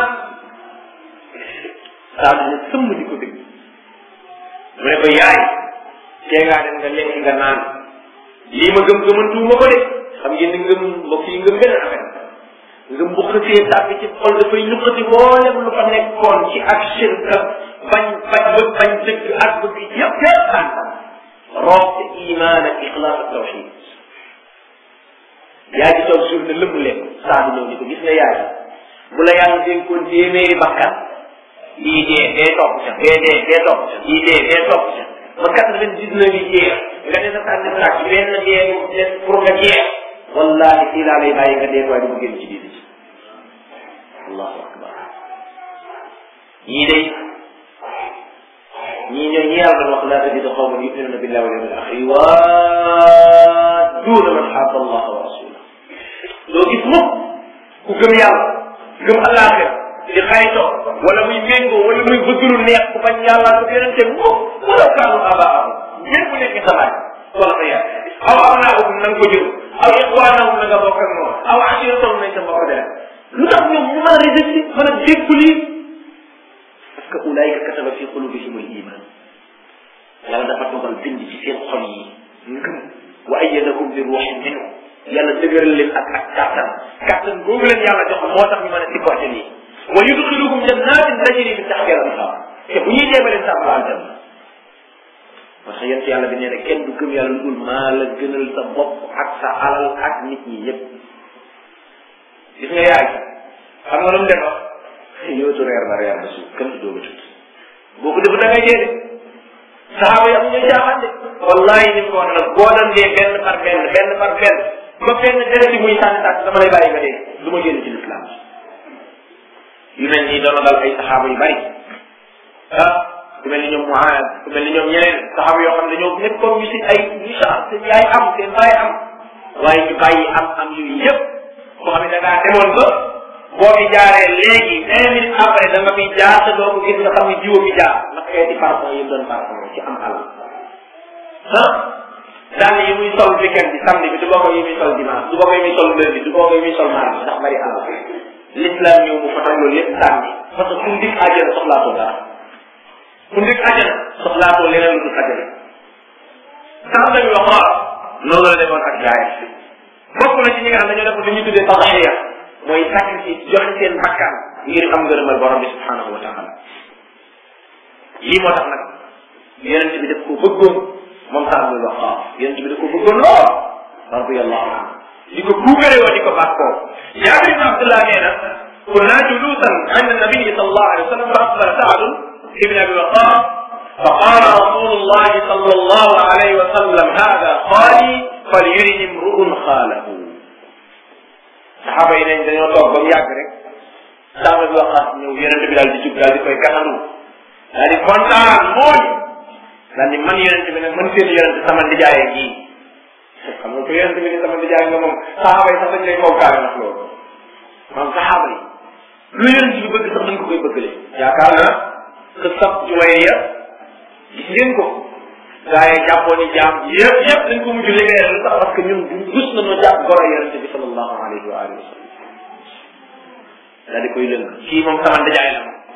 saa dina sëmm di ko dégg mu ne ko yaay tee ngaa dem nga lekk nga naan lii ma gëm gëmantuuma ko de xam ngeen ni ngëm mbokk yi ngëm beneen affaire ngëm bu xësee tàbbi ci xol dafay ñuqati mboolem lu fa nekkoon ci ak shirk ak bañ bañ ba bañ dëgg ak bëgg yëpp yëpp ànd roob te imaan ak ixlaas ak tawxid yaa ji toog suuf ne lëmm leen saa di ñëw ni ko gis nga yaay bu la yàlla dénkoon téeméeri bakkan lii dee dee topp ca dee dee dee topp ca lii dee dee topp ca ba quatre vingt dix neuf yi jeex nga ne sa tànn sàcc benn dee des pour nga jeex wallahi fii laa lay bàyyi nga dee waaye du ma génn ci diine ci allahu akbar ñii day ñii ñooy ñi yàlla doon wax laa tajidu qawman yuminuna billahi wal yawmil axir yuwadduuna man xaata allaha wa rasulah doo gis mukk ku gëm yàlla gëm àllaaxira di xaytoo wala muy méngoo wala muy bëgg lu neex ku bañ yàlla ko yonente mukk wala kaanu abaahum ñépp bu nekk sa baay wala sa yaay aw abnaahum na nga ko jur aw ixwaanahum na nga bokk ak moom aw ashiratahum nañ sa mbokk dara lu tax ñoom ñu mën a résister mën a déggu lii parce que ulaayika kataba fi qulubihim al iman yàlla dafa dogal bind ci seen xol yi ngëm wa ayyadahum bi ruuxin minhu yàlla dëgëral leen ak ak kàttan kàttan boobu leen yàlla jox moo tax ñu mën a supporter lii wa yudxiluhum jannatin tajri min taxtiha al anhar te bu ñuy deema leen sàmm aljanna parce que yent yàlla bi nee na kenn du gëm yàlla lu dul maa la gënal sa bopp ak sa alal ak nit ñi yépp gis nga yaay xam nga lu mu defa yootu reer ba reer ba suuf kenn du dooga tut boo ko defu da ngay dee de saxaaba yi am ñooy jaaxaan de wallahi ni ko wax nag boo doon dee benn par benn benn par benn ba benn deret yi muy sànni tàkk dama lay bàyyi nga dee du ma génn ci lislaam yu mel nii doon dal ay saxaaba yu bari ah ku mel ni ñoom Muaad ku mel ni ñoom ñeneen saxaaba yoo xam ne ñoom nekkoon ñu si ay misaal seen yaay am seen baay am waaye ñu bàyyi am am yooyu yëpp boo xam ne da ngaa demoon ba boo fi jaaree léegi cinq minutes après da nga fi jaar te doo ko gis nga xam ne jiwo fi jaar ndax xeeti parfum yi doon parfum ci am alal ah dàll yi muy sol weekend bi samedi bi du bokk yi muy sol dimanche du bokk yi muy sol lundi du bokk yi muy sol mardi ndax bari alal l'islam ñëw mu fatal loolu yëpp sànni parce que fu ndik àjjana soxlaatoo dara fu ndik àjjana soxlaatoo leneen lu dul àjjana sax dañu wax waaw noonu la defoon ak gaay bokk na ci ñi nga xam ne ñoo def li ñuy tuddee tadaxiya mooy sacrifice joxe seen bakkan ngir am ngërëmal borom bi subhanahu wa taala lii moo tax nag yonent bi daf ko bëggoon moom sax muy wax waaw yonent bi daf ko bëggoon lool radiyallahu anhu di ko buugare woo di ko bàkkoo jaabir ibn abdullah nee na kunna julusan inda nabiyi sallallahu alayhi wa sallam fa aqbala saadun ibn abi waqas فقال رسول الله صلى الله عليه وسلم هذا خالي فليرن امرؤ خاله saxaaba yi nañ dañoo toog ba mu yàgg rek saaba bi waxaat ñëw yonente bi daal di jub daal di koy gaxandu daal di kontaan mooy daal di man yonente bi nag man seen yonente sama ndijaayee gii xam nga ko yonente bi ni sama ndijaay nga moom saxaaba yi sax dañ lay kookaale ndax loolu maam saxaaba yi lu yonente bi bëgg sax dañ ko koy bëggale yaakaar naa que sab juwayya gis ngeen ko gaa yi jàppoon ni jaam yëpp yëpp dañ ko mujj libéré lu tax parce que ñun du rus nañoo jàpp goro yonente bi sallallahu alayhi wa alihi wa sallam daal di koy lëng kii moom sama ndijaay la moom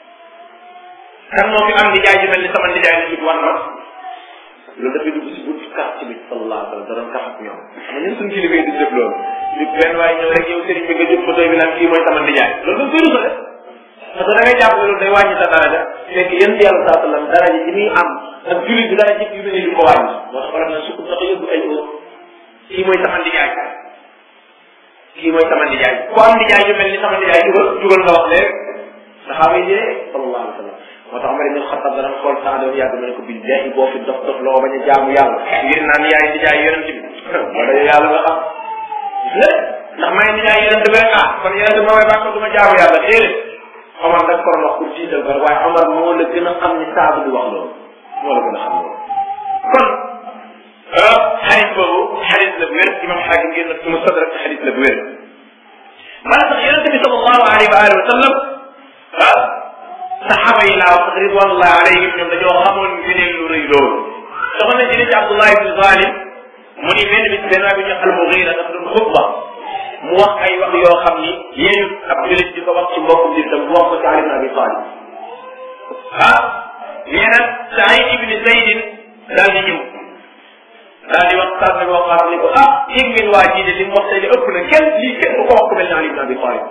kan moo fi am ndijaay ju mel ni sama ndijaay la jub wan ma loolu dafay dugg si buntu quartier bi sallallahu alayhi wa sallam da doon kaf ak ñoom xam ñun suñu kilifa yi di def loolu di benn waaye ñëw rek yow sëriñ bi nga jub photo bi naan kii mooy sama ndijaay loolu dañ koy rusa def parce que da ngay jàpp ne loolu day wàññi sa daraja fekk yéen yàlla saa sallam daraja ji muy am ak jullit bi daraja yu mel ni du ko wàññi moo tax wala na sukk sax yóbbu ay óor kii mooy sama ndijaay kii mooy sama ndijaay ku am ndijaay yu mel ni sama ndijaay jugal jugal nga wax léegi saxaaba yi dee sallallahu alayhi wa sallam moo tax Omar ibn Xattab dana xool saa doon yàgg ma ne ko billahi boo fi dof dof loo bañ a jaamu yàlla ngir naan yaay ndijaay yonent bi moo dayo yàlla nga xam ndax may ndijaay yonent bi rek ah kon yonent bi ma may bàkk du ma jaamu yàlla déedéet Omar nag ko wax pour jiital ko waaye Omar moo la gën a xam ni saabu di wax loolu moo la gën a xam loolu kon xadis boobu xadis la bu wér imam xaakim génn na ci mustadrak xadis la bu wér maanaam sax yonente bi sallallahu alayhi wa alihi wa sallam ah saxaaba yi laa wax ridwanullah alayhim ñoom dañoo xamoon ngëneel lu rëy loolu dafa ne jëlee ci Abdullah ibn Zalim mu ni benn bis benn waay bi ñu al Mughira dafa doon xutba mu wax ay wax yoo xam ni yéen ab julit di ko wax ci mbokku jullitam mu wax ko ci Ali ibn Abi Talib ah nee na Saïd ibn Zaydin daal di ñëw daal di wax sànni boo xam ni ko ah yëg ngeen waa jii de li mu wax tey ëpp na kenn lii kenn du ko wax ku mel ne Ali ibn Abi Talib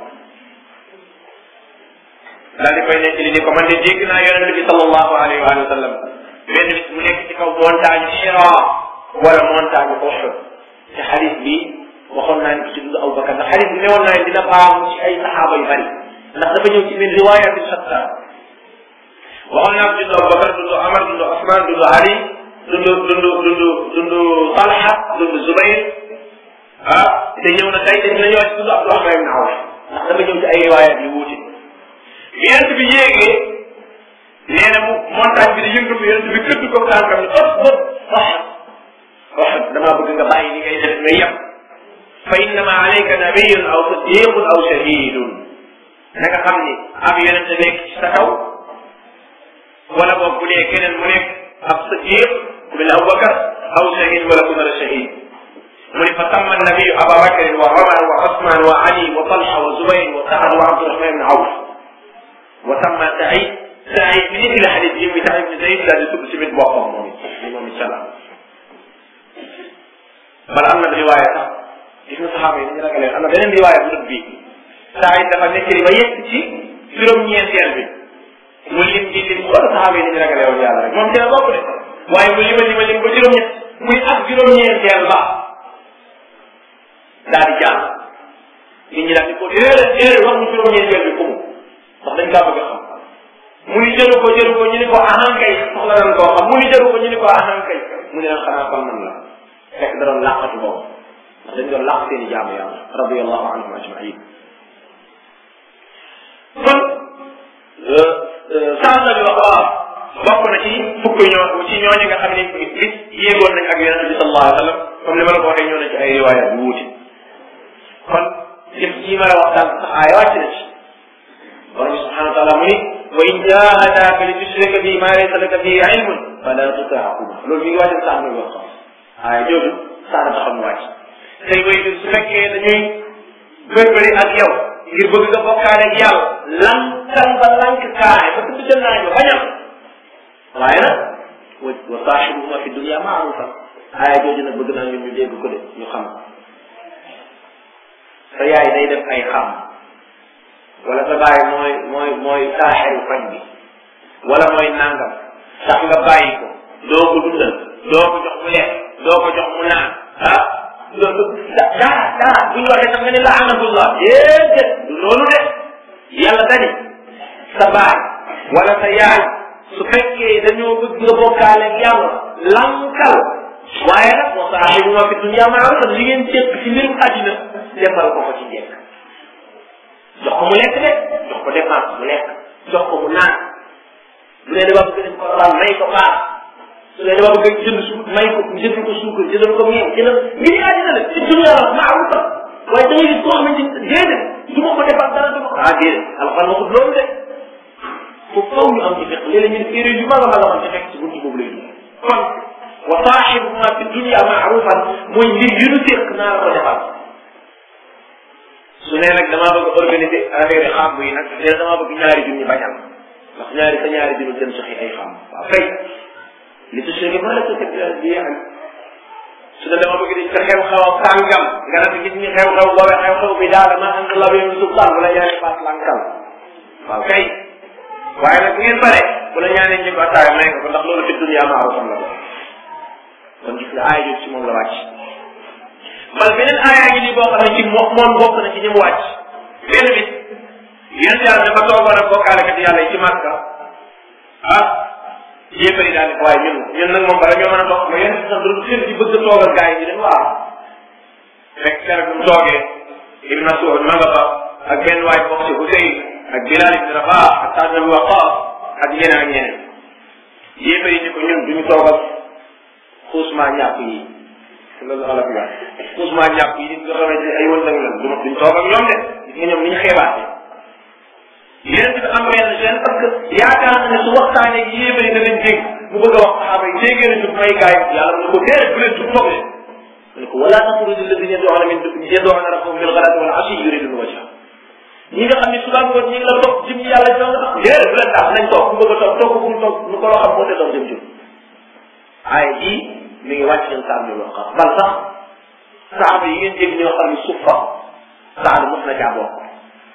daal di koy nekk li ni ko man de dégg naa yonente bi sallallahu alayhi wa sallam benn bis mu nekk ci kaw montagne Hira wala montagne Uhud te xadis bi waxoon naa ni ko ci dund Abubakar ndax xadis bi newoon naa ne dina baamu ci ay saxaaba yu bari ndax dafa ñëw ci min riwayat shatta waxoon naa ko dund Abubakar dund Amar dund Osman dund Ali dund dund dund dund Talha dund Zubayr ah te ñëw na tey dañ la ñëwaat ci dund Abdurahman ibn Awf ndax dafa ñëw ci ay riwayat yu wuute yonent bi yéegee nee na mu montagne bi di yëngatu yonent bi këdd ko tànkam ni ëpp ëpp wax wax damaa bëgg nga bàyyi li ngay def nga yem fa innama alayka nabiyun aw siddiqun aw shahidun na nga xam ni ab yonent nekk ci sa kaw wala boog bu dee keneen mu nekk ab siddiq ku mel Abubakar aw shahid wala ku mel shahid mu ne fa tamma nabiyu Aba Bakrin wa Omar wa Osman wa Ali wa Talha wa Zubayr wa Saad wa Abdurahman ibn Awf wa tamma Saïd Saïd bi nit la xadis bi muy Saïd ibn Zayd daal di tudd si biir boppam moom it moom it salaam bala am na riwaaya sax gis nga saxaaba yi dañu ragalee am na beneen riwaaya bu dul bii Saïd dafa nekk ba yegg ci juróom-ñeenteel bi mu lim di lim wala saxaaba yi dañu ragalee woon yàlla rek moom ci la bokk de waaye mu lima lima lim ba juróom-ñett muy ak juróom-ñeenteel ba daal di jàll nit ñi daal di ko déedéet déedéet wax mu juróom-ñeenteel bi ko mu ndax dañ kaa bëgg a xam mu ni jëru ko jëru ko ñu ni ko ahan kay soxla nañ koo xam mu ni jëru ko ñu ni ko ahan kay mu ne leen xanaa kon man la fekk da doon làqatu boobu ndax dañ doon làq seen i jaamu yàlla radiallahu anhum ajmain kon sànq bi wax waaw bokk na ci fukk ñoo ci ñooñu nga xam ne bis yéegoon nañ ak yonente bi sallallahu alayhi wa sallam comme ni ma la ko waxee ñëw na ci ay riwaaya bu wuute kon jëf ji ma la wax daal sax aaya wàcc na ci borom bi subhanahu wa taala mu ni wa in jahadaka li tushrika bi ma laysa laka bihi ilmun fala tuti'huma loolu mi ngi wàcce sax muy wax aaya jooju sax dafa xam wàcc tey way su fekkee dañuy bërbëri ak yow ngir bëgg nga bokkaale ak yàlla lankal ba lank kaay ba tudd ca naaj ba bañam waaye nag wa wa saaxibuhuma fi dunia maarufa aaya jooju nag bëgg naa ñun ñu dégg ko de ñu xam sa yaay day def ay xam wala sa baay mooy mooy mooy saaxeru fañ bi wala mooy nangam sax nga bàyyi ko doo ko dundal doo ko jox mu lekk doo ko jox mu naan ah loolu dara dara bu ñu waxee sax nga ne laanatullah déedéet du loolu de yàlla dani sa baay wala sa yaay su fekkee dañoo bëgg nga bokkaale ak yàlla lankal waaye nag wa saaxibuma fi dunya ma'rufan li ngeen séq ci mbirum àddina defal ko ko ci njëkk jox ko mu lekk de jox ko dépense mu lekk jox ko mu naan bu dee dafa bëgg dañ ko laal may ko paas su dee dafa bëgg jënd su may ko jënd ko suukar jëndal ko meew jëndal ngir àddina la ci dunya la ma'rufa waaye da ngay gis koo xamante ni déedéet du ma ko defal dara du ma ko ah déedéet alxan waxut loolu de foofu faw ñu am ci fekk léeg-léeg ñu def erreur yu mag a mag a am ci fekk ci buntu boobu lay dugg kon wa saaxibuhuma fi dunya ma'rufan mooy mbir yu nu séq naa la ko defal su nee nag damaa bëgg organiser affaire xàmb yi nag nee damaa bëgg ñaari junni bañal ndax ñaari sa ñaari junni dem soxi ay xàmb waaw kay li su segi ma la ko teg bi yeexal su ne dama bëgg di sa xew-xew sàngam nga ne gis ñi xew-xew boobee xew-xew bi daal ma andi la benn sultaan bu la ñaari baat lankal waaw kay waaye nag ngeen bare bu la ñaanee ñu ko attaaya may nga ko ndax loolu fi dunya maarufan la kon gis nga aaya jooju ci moom la wàcc bal beneen aayaa ngi nii boo xam ne ci mo moom bokk na ci ñi mu wàcc benn bis yéen yàlla dafa toogoon ak bokkaalekat yàlla yi ci màkka ah yéefari daal di waaye ñun ñun nag moom bala ñoo mën a bokk ma yéen sax du xel di bëgg a toog ak gars yi di dem waaw fekk keroog bi mu toogee Ibn Mas'ud ma nga fa ak benn waay bokk ci Huseyn ak Bilal ibn Rabah ak Saad ibn Waqqas ak ñeneen ak ñeneen yéefari ni ko ñun duñu toog ak xuusmaa ñàpp yi loolu ala bi wax xuusmaa ñàpp yi nit nga xamante ne ay wëndang lan du ma duñ toog ak ñoom de gis nga ñoom ni ñu xeebaate yeneen bi am benn gene parce que yaakaar na ne su waxtaanee yéebari na leen dégg mu bëgg a wax saxaaba yi déggee na jub may gaay yàlla mu ne ko déedéet bu leen jub toog leen mu ne ko wala taxruju alladina yad'una min yad'una rabbahum bil ghadati wal ashi yuriduna wajha ñi nga xam ne suba ngoon ñi ngi la toog jëm yàlla jox nga tax déedéet bu leen tax nañ toog ku bëgg a toog toog ku mu toog nu ko loo xam moo te doon jëm jëm aaya jii mi ngi wàcc seen saam ñu wax bal sax saxaaba yi ngeen dégg ñoo xam ne suuf fa saada mos na caa bokk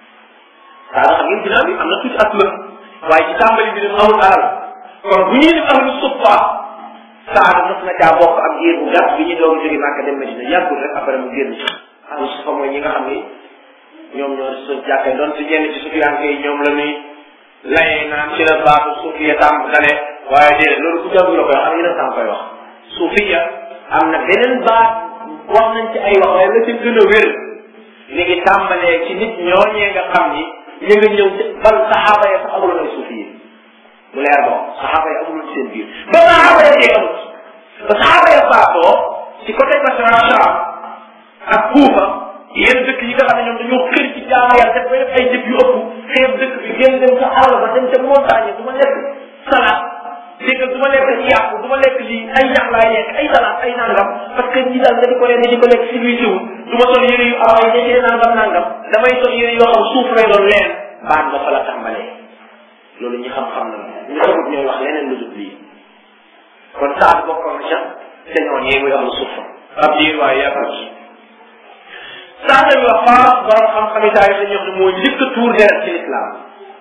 saada xam ngeen ginnaaw bi am na tuuti at la waaye ci tàmbali bi dafa amul alal kon bu ñuy def ahlu suffa saada mos na caa bokk ak yéer bu gàtt bi ñu doog a jóge Màkka dem Medina yàggul rek après mu génn ahlu suffa mooy ñi nga xam ni ñoom ñoo su jàkkee doon si ñenn ci sufiyanke yi ñoom la ñuy layee naan ci la baatu sufiya tàmm dale waaye déedéet loolu ku jàngu la koy wax am yeneen tàmm koy wax sufiya am na beneen baat wax nañ ci ay wax waaye la ci gën a wér mi ngi tàmbalee ci nit ñooñee nga xam ni ñu nga ñëw ci bal saxaaba ya sax amuloon ay suufi yi mu leer boo saxaaba ya amuloon seen biir ba saxaaba ya dee amut ba saxaaba ya faatoo ci côté Basra Sham ak Kuufa yéen dëkk yi nga xam ne ñoom dañoo xër ci jaamu yàlla def ba def ay jëf yu ëpp xeeb dëkk bi génn dem ca àll ba dem ca montagne du ma lekk salaat dégg du ma lekk ci yàpp du ma lekk lii ay ñax laay lekk ay salaat ay nangam parce que ñi daal nga di ko leen di ko lekk si luy siwul du ma sol yére yu am ay ñetti nangam nangam damay sol yére yoo xam suuf lay doon leen baat ba fa la tàmbalee loolu ñi xam-xam na ñu xamut ñooy wax leneen lu dul lii kon saat bokkoon na ca te ñoon yee muy am suuf ab diir waaye yaakaar ci saa dañu wax faas borom xam-xami taarix dañuy wax ne moo njëkk a tuur deret ci lislaam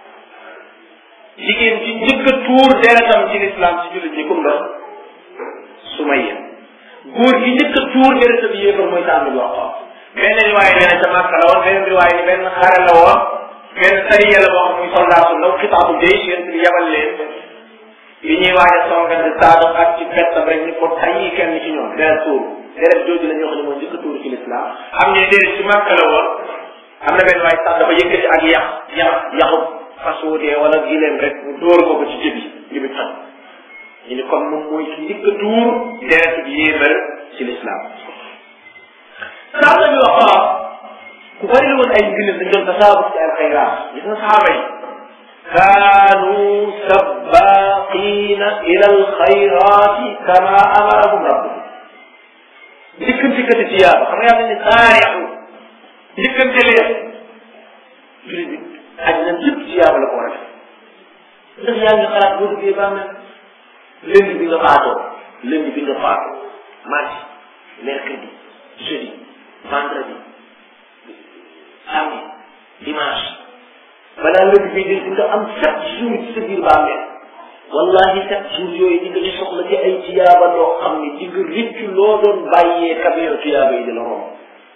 jigéen ci njëkk a tuur deretam ci lislaam ci jullit ñi kum doon Sumayya góor gi njëkk a tuur deretam yéefar mooy tànn bi wax benn riwaay nee na ca Màkka la woon benn riwaay ni benn xare la woon benn sariya la boo xam muy soldat su ndaw xitaabu jaysh yéen bi yabal leen yi ñuy waaj a songante saado ak ci pettam rek ni ko tayyi kenn ci ñoom deret tuur deret jooju la ñu wax ne mooy njëkk a tuur ci lislaam am ñu déedéet ci Màkka la woon am na benn waay sax dafa yëkkati ak yax yax yaxu fas wutee wala gileem rek mu dóor ko ko ci jëbi jëbi xam ñu ni kon moom mooy ki njëkk a tuur deret bi yéemal ci lislaam sax dañu wax waaw ku bari woon ay ngëneel dañ doon tasaabu ci ay xayraat gis nga saxaaba yi kaanu sabaqina ila alxayrati kama amarahum rabbuhum njëkkante kati tiyaaba xam nga yàlla ne saari'u njëkkante leen jullit bi aj na lépp tiyaaba la ko war a def ndax yaa ngi xalaat boo duggee baax na lundi bi nga faatoo lundi bi nga faatoo mardi mercredi jeudi vendredi samedi dimanche balaa lundi bi di nga am sept jours ci sa biir bàmmeel wallahi sept jours yooyu di nga ci soxla ci ay tiyaaba doo xam ni di nga rëccu loo doon bàyyee camion tiyaaba yi di la romb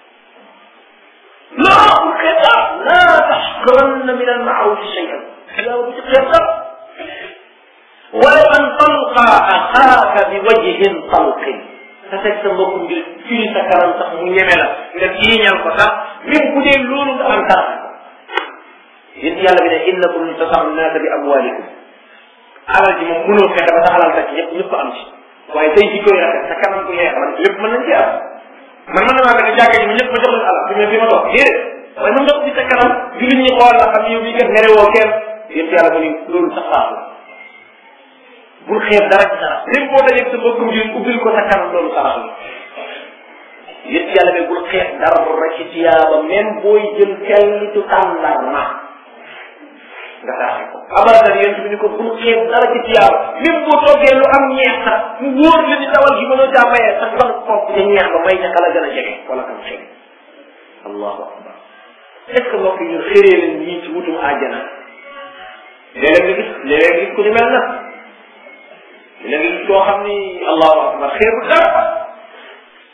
loo amul xibaar laa taxqiranna min almaarufi cheyan tiyaaba bu ci xeetar wala an talqa axaaka bi wajhin talqin sa teg sa mbokk ngir firi sa kanam sax mu ñeme la nga tiiñal ko sax même bu dee loolu nga am dara yéen yàlla bi ne innakum tasaxu naasa bi amwalikum alal ji moom mënoo fexe ba sa alal rek ñëpp ñëpp am ci waaye tey ji koy rafet sa kanam ko yeex man lépp mën nañ ci am man mën na maa fekk jàkka ji ma ñëpp ma jox leen alal fi ma fi ma toog déedéet waaye mën nga ko ci sa kanam jullit ñi xool la xam yow bii kat mere woo kenn yéen yàlla mu ni loolu sax baaxul bul xeeb dara ci sarax même boo dajeeg sa mbokkum ji ubbil ko sa kanam loolu sarax la yéen yàlla bi bul xeeb dara ci tiyaaba même booy jël kellitu tàndarma nga saraxe ko abadan yéen bi ni ko bul xeeb dara ci tiyaaba même boo toggee lu am ñeex sax mu wóor la ni dawal gi mënoo caa mayee sax ban xob ca ñeex ba may ca kala gën a jege wala kam xeeb allahu akbar est ce que mbokk yi ñun xëree leen ñii ci wutum àjjana léeg-léeg nga gis léeg-léeg nga gis ku ni mel na léegi koo xam ni allahu akbar xeebu dara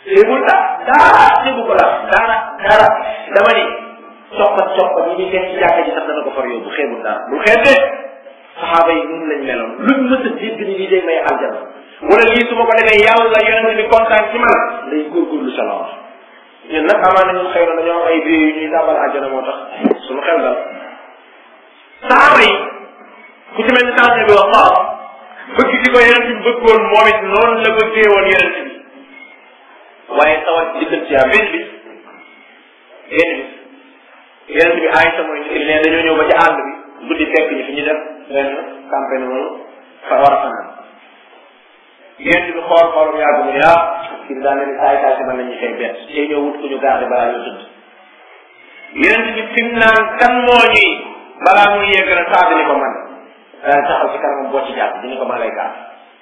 xeebul dara dara xeebu ko la dara dara dama ni coppat coppat yi ñuy fekk ci jàkka ji sax dana ko far yóbbu xeebul dara bul xeeb de saxaaba yi noonu lañ meloon luñ mës a dégg ni lii day may aljana wala lii su ma ko defee yàlla yonente bi kontaan ci man day góorgóorlu sa la wax ñun nag amaana ñun xëy na dañoo am ay biir yu ñuy tàmbal aljana moo tax suñu xel dal saxaaba yi ku ci mel ni tànn bi wax waaw bëgg di ko yonente bi bëggoon moom it noonu la bëggee woon yonente bi waaye tawat diggante yaa benn bis benn bis yonente bi Aïcha mooy nit ne dañoo ñëw ba ci àll bi guddi fekk ñu fi ñu def benn campagne noonu fa war a fanaan yonente bi xool xoolam yàgg mu ne ah kii daa mel ni saay saay si mën nañu fay bett tey ñëw wut ku ñu garde balaa ñu tëdd yonente bi fi mu naan kan moo ñuy balaa muy yegg rek saa ni ko man daan taxaw ci kanamam boo ci jàpp dina ko maa lay gaar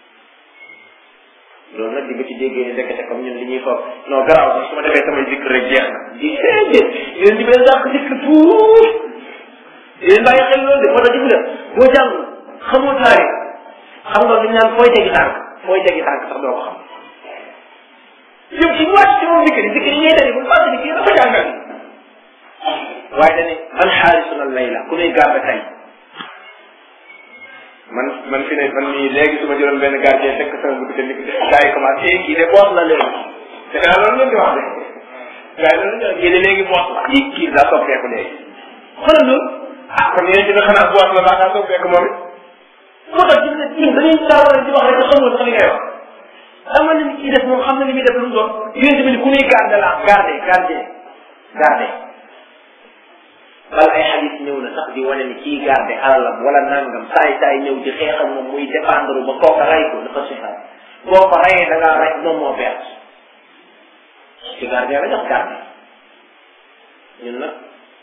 loolu nag di nga ci déggee ni ndekete comme ñun li ñuy foog non garaaw sax su ma defee samay zikr rek jeex na di déedéet yéen di bee dàq zikr tuut yéen bàyyi xel loolu de moo tax gis nga boo jàng xamoo taarix xam nga li ñu naan fooy tegi tànk fooy tegi tànk sax doo ko xam yow ci wàcc ci moom zikr zikr yi ngay def bu fàtte ni kii dafa jàngal waaye dañuy man xaalisuna layla ku nuy garde tey man man fi ne man mii léegi su ma jëloon benn gardien fekk sama bëgg te ni gars yi commencé kii de boos la léegi te daa loolu ngeen di wax de gars yi loolu ngeen kii de léegi boos la kii kii daa soppeeku léegi xoolal loolu ah kon yéen dina xanaa boos la baa daa soppeeku moom it moo tax gis nga ñun dañuy taawal di wax rek te xamul sax li ngay wax ama na ni kii def moom xam na li muy def lu mu doon yéen tamit ku nuy garde la garde garde garde wala ay xadis ñëw na sax di wane ni kii garde alalam wala nangam saay saay ñëw di xeex ak moom muy dépendre ba kooka rey ko dafa sixaat boo ko reyee da ngaa rey moom moo perte ci garde la jox garde ñun nag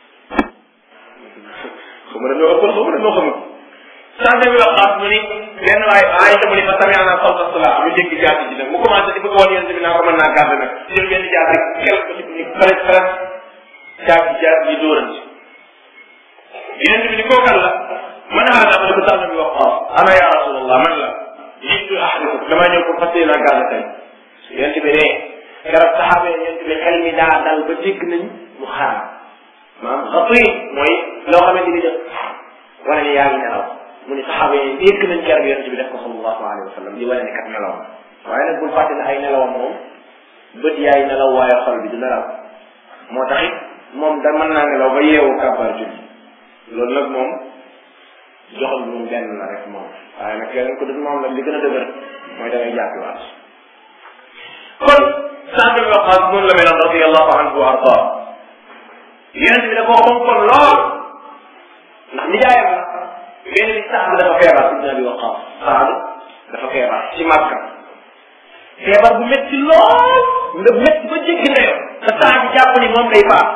xamu na ñoo ëppal xamu na ñoo xamul sante bi wax xaas mu ni benn waay ay dama ni fa tamit ana sawta sala mu dégg jaati ji nag mu commencé di bëgg woon yéen tamit naa ko mën naa garde nag jël benn jaat rek xel ko ci ni xaret xaret jaati jaat yi dóorante yonent bi ni koo kan la man a daa ma ko tànn bi wax waaw ana ya rasulallah man la jiitu ahdikum damaa ñëw pour fas yéene gàll tey yonent bi ne garab saxaaba yi yonent bi xel mi daa dal ba dégg nañ mu xaar maanaam xatuy mooy loo xamante ni def wane ni yaa ngi nelaw mu ni saxaaba yi dégg nañ garab yonent bi def ko sallallahu alayhi wa sallam di wane ni kat nelaw waaye nag bul fàtte ne ay nelawam moom bët yaay nelaw waaye xol bi du nelaw moo tax it moom da mën naa nelaw ba yeewu kàbbar julli loolu nag moom joxal moom benn la rek moom waaye nag keneen ko def moom nag li gën a dëgër mooy da ngay jàppiwaat kon Saad bin Waqaas noonu la meloon radiyallahu anhu wa arda yonent bi da koo xonkoon lool ndax nijaayam la benn bi Saad dafa feebar ibn Abi Waqaas Saad dafa feebar ci Makka feebar bu métti lool nga métti ba jéggi ndeyoo te Saad jàpp ni moom day faat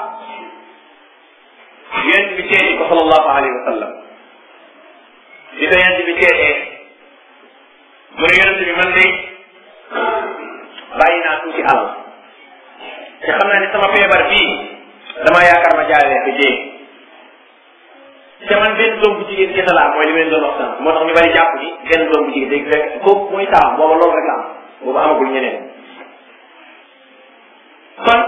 yonent bi seeti ko sallallahu alayhi wa sallam di ko yonent bi seetee mu ne yonent bi man de bàyyi naa tuuti alal te xam naa ne sama feebar bii damaa yaakaar ma jaalee ko jéeg te man benn doom bu jigéen kese laa mooy li ma leen doon wax sànq moo tax ñu bari jàpp ni benn doom bu jigéen dégg fekk kooku mooy taam booba loolu rek la am booba amagul ñeneen kon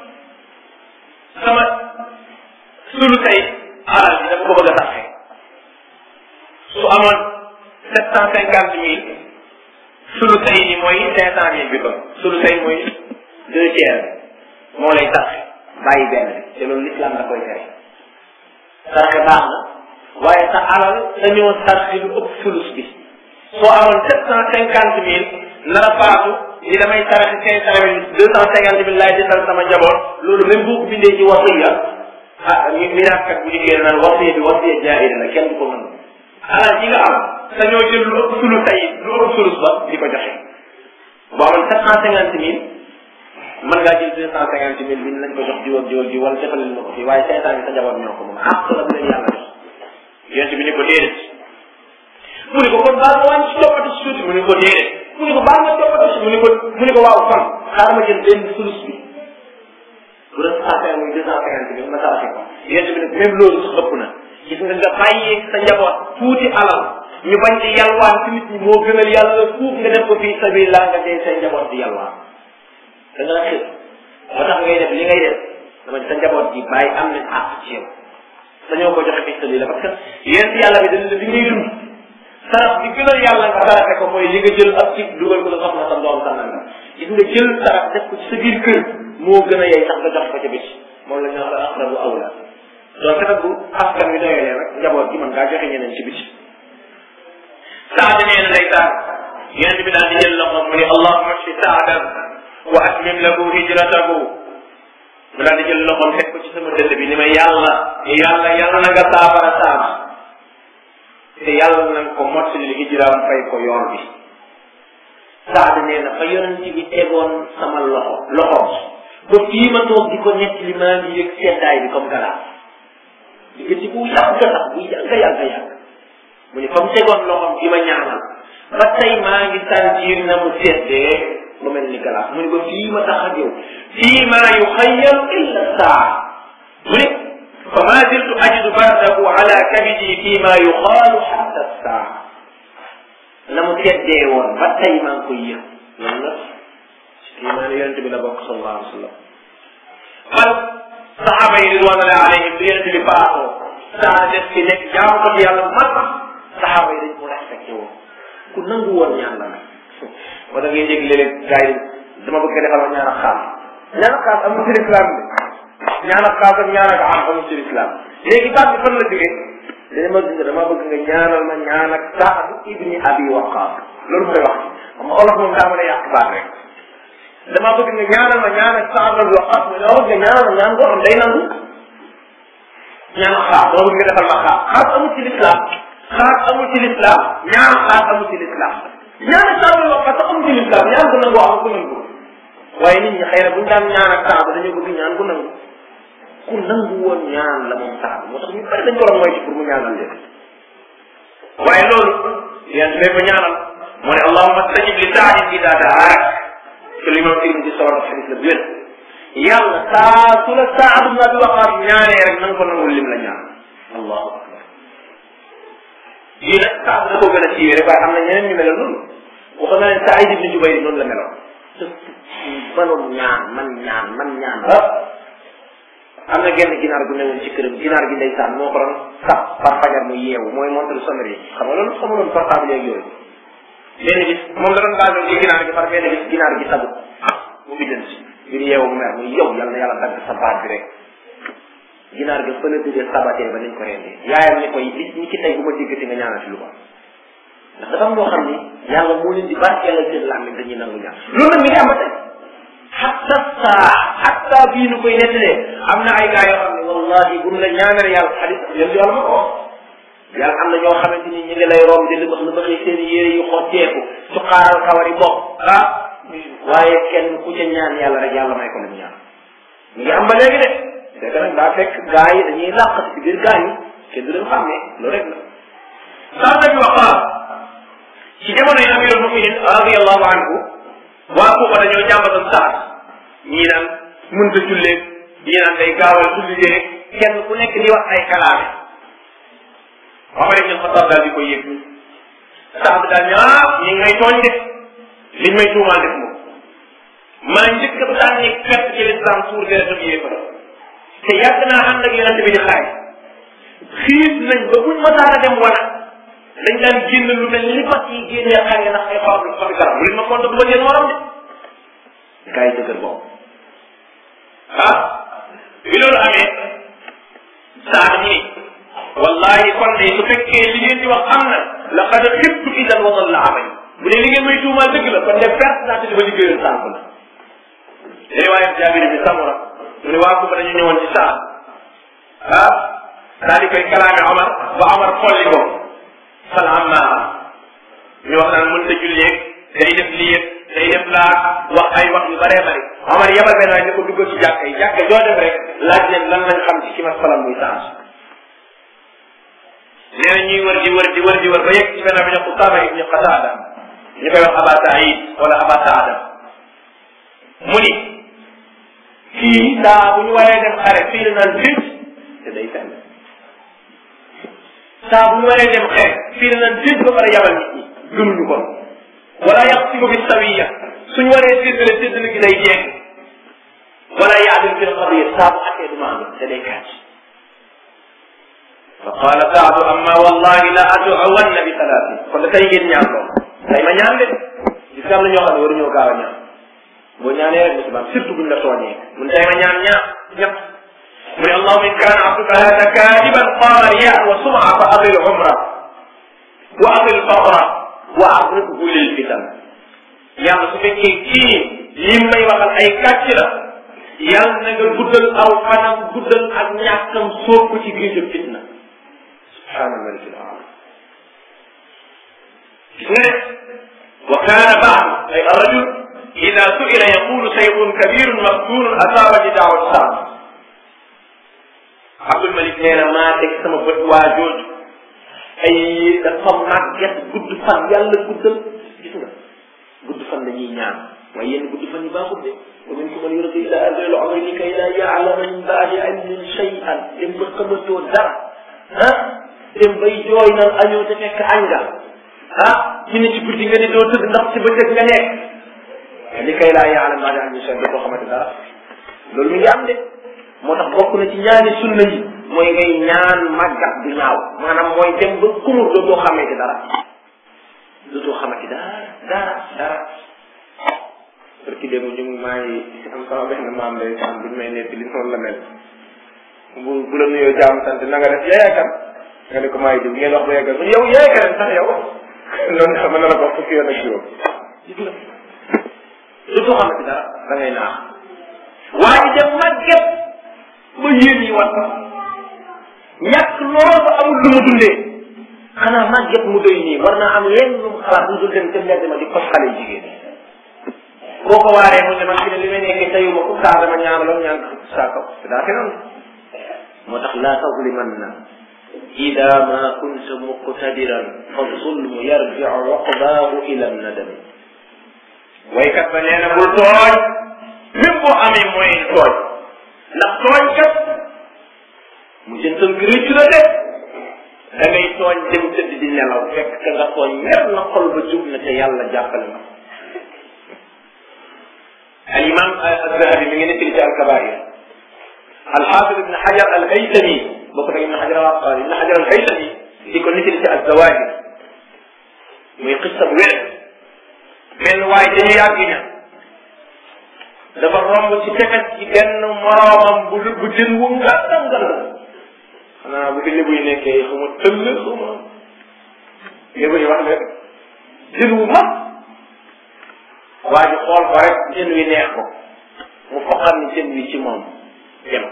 sama sulu tey alal bi dafa ko bëgg a taxe su amoon sept cent cinquante mille sulu tey ni mooy cinq cent mille bi ko sulu tey mooy deux tiers moo lay taxe bàyyi benn bi te loolu l'islam da koy tere tarxe baax na waaye sa alal dañoo tarxe lu ëpp sulus bi soo amoon sept cent cinquante mille nar a faatu ni damay tarxe cinq cent mille deux cent cinquante mille laay desal sama njaboot loolu même boo ko bindee ci wasiya ah mi miraaskat bu liggéey naan wasiya bi wasiya jaahira la kenn du ko mën alal ji nga am sa ñoo jël lu ëpp sulu tey lu ëpp sulus ba di ko joxe boo amoon sept cent cinquante mille mën ngaa jël deux cent cinquante mille bi nañ ko jox jiw ak jiw ak jiw wala defal leen ma ko fii waaye cinq cent mille sa njaboot ñoo ko moom àq la bu leen yàlla jox yonent bi ni ko déedéet mu ni ko kon baal ma wàññi si toppati si tuuti mu ni ko déedéet mu ni ko baal ma toppati si mu ni ko mu ni ko waaw kon xaaral ma jël benn sulus bi bu doon cent cinquante muy deux cent cinquante mille ma saraxe ko yonent bi nag même loolu sax ëpp na gis nga nga bàyyee sa njaboot tuuti alal ñu bañ di yalwaan ci nit ñi moo gënal yàlla fuuf nga def ko fii sabilillah nga dee say njaboot di yalwaan da nga xëy moo tax ngay def li ngay def dama sa njaboot ji bàyyi am nañ àq ci yow dañoo ko joxe fi sabilillah parce que yéen yàlla bi dañ la li ngay dund saraf bi gënal yàlla nga sarafe ko mooy li nga jël ak ci dugal ko sa soxna sa doom sa nanga gis nga jël saraf def ko ci sa biir kër moo gën a yey sax nga jox ko ca bis moom la ñu wax la aqrabu awla donc nag bu askan wi doyalee rek njaboot gi mën ngaa joxe ñeneen ci biti saad nee na day saad yonent bi daal di jël loxo mu ne allahumma shfi saadan wa atmim lahu hijratahu mu daal di jël loxoom teg ko ci sama dënd bi ni ma yàlla yàlla yàlla na nga saafara saab te yàlla na nga ko mottali hijraam fay ko yoon bi saad nee na fa yonent bi tegoon sama loxo loxoom ba fii ma toog di ko nett li maa ngi yëg seddaay bi comme galaas diggante bu yàgg sax bu yàgg yàgg yàgg mu ne fa mu tegoon loxoom di ma ñaanal ba tey maa ngi sentir na mu seddee lu mel ni galaas mu ne ba fii ma tax ak yow fii maa yuxayyalu illa saa mu ne fa ma ziltu ajidu bardahu ala kabidi fii maa yuxaalu xatta saa la mu seddee woon ba tey maa ngi koy yëg loolu la kii maa ne yonente bi la bokk sallallahu alayhi wa sallam man saxaaba yi ridwanullahi alayhim bi yonente bi faatoo saa def ci nekk jaamu ko ci yàlla mag saxaaba yi dañ ko respecté woon ku nangu woon ñaan la nag moo da ngay dégg léeg-léeg gars yi dama bëgg nga defal ma ñaan ak xaam ñaan ak xaam amul ci islam bi ñaan ak xaam ak ñaan ak am amul ci islam léegi baat bi fan la jógee dana ma gis dama bëgg nga ñaanal ma ñaan ak Saad ibni Abi Waqqas loolu mooy wax xam nga olof moom daa mën a yàq baat rek dama bëgg nga ñaanal ma ñaan ak Saad ibni Waqqas mu ne nga ñaanal ma ñaan boo xam day nangu ñaan ak xaam dama bëgg nga defal ma xaam xaam amul ci l'islam xaar amul ci l'islam ñaan xaar amul ci l'islam ñaan ak Saad ibni Waqqas amul ci l'islam ñaan ko nangu am ko nangu waaye nit ñi xëy na buñu daan ñaan ak Saad dañoo bëgg ñaan ko nangu ku nangu woon ñaan la moom Saad moo tax ñu bari dañ ko doon moytu pour mu ñaanal leen waaye loolu yéen day ko ñaanal moo ne allahumma stajib li saadin ida daak te li moom tirmi di solo xadis la bu wér yàlla saa su la Saad ibn Abi Waqaas ñaanee rek na nga ko nangul lim la ñaan allahu akbar yii nag Saad da koo gën a siiwee rek waaye am na ñeneen ñu meloon noonu waxoon na leen Saïd ibn Jubayr noonu la meloon manoon ñaan man ñaan man ñaan ba am na genn ginaar gu newoon ci këram ginaar gi ndeysaan moo ko doon sax par fajar mu yeewu mooy montre sonnerie xam nga loolu xamuloon portable yeeg yooyu benn bis moom la doon gaajoon ci ginaar gi par benn bis ginaar gi sabu mu biddan si bir yeewu mu mer muy yow yal na yàlla dagg sa baat bi rek ginaar gi fa la tëddee sabatee ba nañ ko rendee yaayam ni koy bis ñi ki tey bu ma déggati nga ñaanal ci lu ko ndax dafa am loo xam ni yàlla moo leen di barkeelal seen làmmiñ dañuy nangu ñaan loolu nag mi ngi am ba tey xatta saa xatta bii nu koy nettalee am na ay gaa yoo xam ne wallahi buñ la ñaanal yàlla xadis yéen yàlla ma ko yàlla am na ñoo xamante ni ñu ngi lay romb di libax libax yi seen yére yu xotteeku su xaaral kawar yi bopp ah waaye kenn ku ca ñaan yàlla rek yàlla may ko lim ñaan ñu ngi am ba léegi de fekk nag daa fekk gaa yi dañuy làqati ci biir gaa yi kenn du leen xam ne loolu rek la saa nabi waqaa ci jamono yi amirul muminin radiallahu anhu waa Kuuba dañoo jàmbatoon Saad ñii naan mënta jullee ñii naan day gaawal julli jeeg kenn ku nekk di wax ay kalaame Omar ibn Xattaab daal di koy yëg Saad daal ne ah ñi ngi may tooñ de liñ may tuumaal def moom maa njëkk a daan ni fett ci l'islam suur deretam yéefar te yàgg naa ànd ak yonente bi di xaay xiis nañ ba buñ masaara dem wana dañ daan génn lu mel ni fas yi génnee xar yi ndax ay xob la xobi garab lu leen ma compte bu ma leen morom de gars yi dëgër boobu ah bi loolu amee saa ni wallahi kon de su fekkee li ngeen di wax am na la xad xibtu idan wasal la amay bu dee li ngeen may tuumaal dëgg la kon de perte naa te dafa liggéeyal sànq la riwaaya jaabir bi samura mu ne waa Kuba dañu ñëwoon ci saa ah daal di koy kalaame Omar ba Omar xolli ko fal ammaa ñu wax naan mën ta julleeg day def lii yëpp day def laa wax ay wax yu bëree bëri Omar yebal benn waay ne ko duggal ci jàkka yi jàkka joo def rek laaj leen lan lañ xam ci ki ma falam muy saas nee na ñuy wër di wër di wër di wër ba yegg ci benn bi ñu Usaama ibni Qataada ñu koy wax Aba Saïd wala Aba Saada mu ni kii saa bu ñu waree dem xare fii la naan fit te day fenn saa bu ñu waree dem xeex fii la naan dégg ba pare yabal nit ñi gëmuñu ko wala yàq si ko fi sawiya suñu waree séddale séddale gi lay jeex yaadil fi lqadiya saa bu attee du ma am da day kàcc fa qaala saadu amma wallahi la aduwanna bi salaatin kon da tey ngeen ñaan lool tey ma ñaan de gis nga am na ñoo xam ne waruñoo gaaw a ñaan boo ñaanee rek musibaam surtout buñ la tooñee mun tey ma ñaan ñaan ñëpp mu ne allahuma in kaana abduka hada kaadiban qaala riyan wa suma fa atil umra wa atil faqra wa aqribhu lil fitan yàlla su fekkee kii li may waxal ay kàcc la yàlla na nga guddal aw fanam guddal ak ñàkkam sóob ko ci géejëm fitna subhaana malik al aala gis nga ne wa kaana baad ay arrajul ida suila yaqulu sayxun kabirun maftunun asaaba ji daawat saam abdul malik nee na maa teg sama bët waa jooju ay dafa màgget gudd fan yàlla guddal gis nga gudd fan dañuy ñaan waaye yéen gudd fan yi baaxul de wa minkum man yuridu ila ajali umri kay la ya'lama min ba'di ilmin shay'an dem ba xamatoo dara ah dem bay jooy naan añoo te fekk añ nga ah ñu ne ci guddi nga ne doo tëdd ndax ci bëccëg nga nekk li kay laa ya'lam ba'di ilmin shay'an doo ko xamante dara loolu mi ngi am de moo tax bokk na ci ñaani sunna yi mooy ngay ñaan màggat du ñaaw maanaam mooy dem ba kumur dootoo xamee ci dara dootoo xamati dara dara dara parce que démb ñu ngi maa ngi am sama benn maam day am buñ may nekk li noonu la mel bu bu la nuyoo jaam sant na nga def yaay kan nga ne ko maa ngi jóg ngeen wax ba yeggal mu yow yaay kan sax yow loolu xam na la ko fukki yoon ak juróom gis nga dootoo xamati dara da ngay naax waa ji dem màgget ba yéen yi wat ñàkk lool ba amul lu mu dundee xanaa màgget mu doy nii war naa am lenn lu mu xalaat lu dul dem ca mbedd ma di kos xale yu jigéen boo ko waaree mu ne man fi ne li may nekkee tayuma ko saa dama ñaanaloon ñaan saa kaw daa fi noonu moo tax laa tazlimanna ida ma kunta muqtadiran fa zulmu yarjiu uqbaahu ila nadami waykat ba nee na bul tooñ même boo amee moyen tooñ ndax tooñ kat mu jëntal gi rëccu la de da ngay tooñ dem tëdd di nelaw fekk ka nga tooñ mer na xol ba jub na te yàlla jàppale na al imam az-zahabi mi ngi nettali ci al-kabair al-hafiz ibn hajar al-haytami bokk nag ibn hajar al-asqali ibn hajar al-haytami di ko nettali ci az-zawahir muy xissa bu wér benn waay dañu yàgg ña dafa romb ci tefes ci benn moroomam bu bu jën wu ngandam ngandam xanaa bu fi lébu yi nekkee xuma tëll xuma lébu yi wax leen jën wu mag waa ji xool ko rek jën wi neex ko mu foqal ni jën wi ci moom dem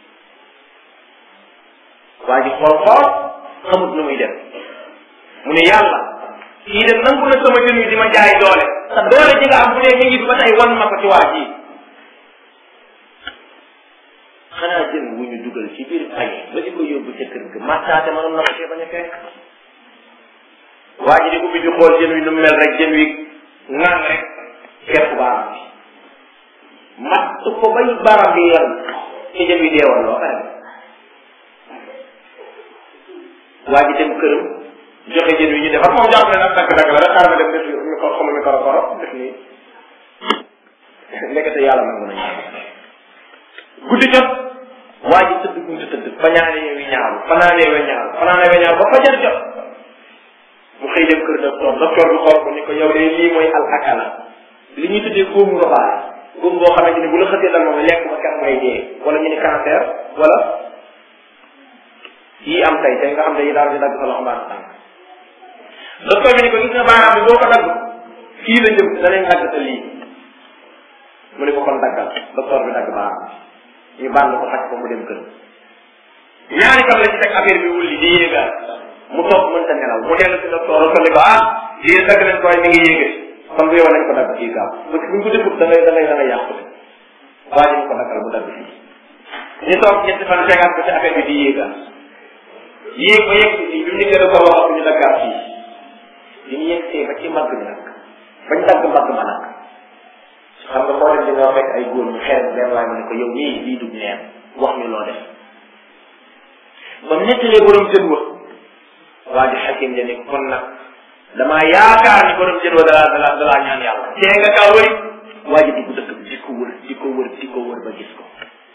waa ji xool xool xamut nu muy dem mu ne yàlla kii de nangu na sama jën wi di ma jaay doole te doole ji nga am bu dee mi ngi ba tey wan ma ko ci waa ji xanaa jën wu ñu dugal ci biir pañe ba di ko yóbbu ca kër ga mattaate mënoon na ko cee bañ a fekk waa ji di ubbi di xool jën wi nu mel rek jën wi ngang rek kepp baaraam bi matt ko bay baaraam bi yal ci jën wi deewal loo pare waa ji dem këram joxe jën wi ñu defar moom jàpp ne nag dagg dagg la rek xaaral ma dem def mi ko xama mi koro koro def nii nekkate yàlla nangu nañu guddi jot waa ji tëdd guddi tëdd fañaane wi ñaaw fanaane we ñaaw fanaane we ñaaw ba fajar jot mu xëy dem kër docteur docteur bi xool ko ni ko yow de lii mooy al akala li ñuy tuddee góomu robaale góom boo xamante ni bu la xësee dal moom lekk ba kat ngay dee wala ñu ni cancer wala yii am tey tey nga xam ne yi daal di dagg sa loxo mbaa tànk docteur bi ni ko gis nga baaraam bi boo ko dagg fii la jëm danañ dagg sa lii mu ne ko kon daggal docteur bi dagg baaraam bi ñu bànn ko faj ko mu dem kër ñaari fan la ci teg affaire bi wulli di yéegaat mu toog mënta nelaw mu dellu si docteur ko ni ko ah yéen dagg nañ ko waaye mi ngi yéegati kon bu yow nañ ko dagg fii gaaw parce que buñ ko defut da ngay da ngay da ngay yàqu de waa ji ñu ko daggal mu dagg fii ñu toog ñetti fan tegaat ko ci affaire bi di yéegaat yéeg ba yegg fii bi mu ñu gën a ko wax ñu daggaat fii bi ñu yegsee ba ci mbagg bi nag bañ dagg mbagg ma nag xam nga boo dem di nga fekk ay góor ñu xeer benn waaye mu ne ko yow nii lii dug neen wax ñu loo def ba mu nettalee borom jën wa waa ji xakim ja ni kon nag damaa yaakaar ni borom jën wa dalaa dalaa dalaa ñaan yàlla tee nga kaa wëri waa ji di ko dëkk bi di ko wër di ko wër di ko wër ba gis ko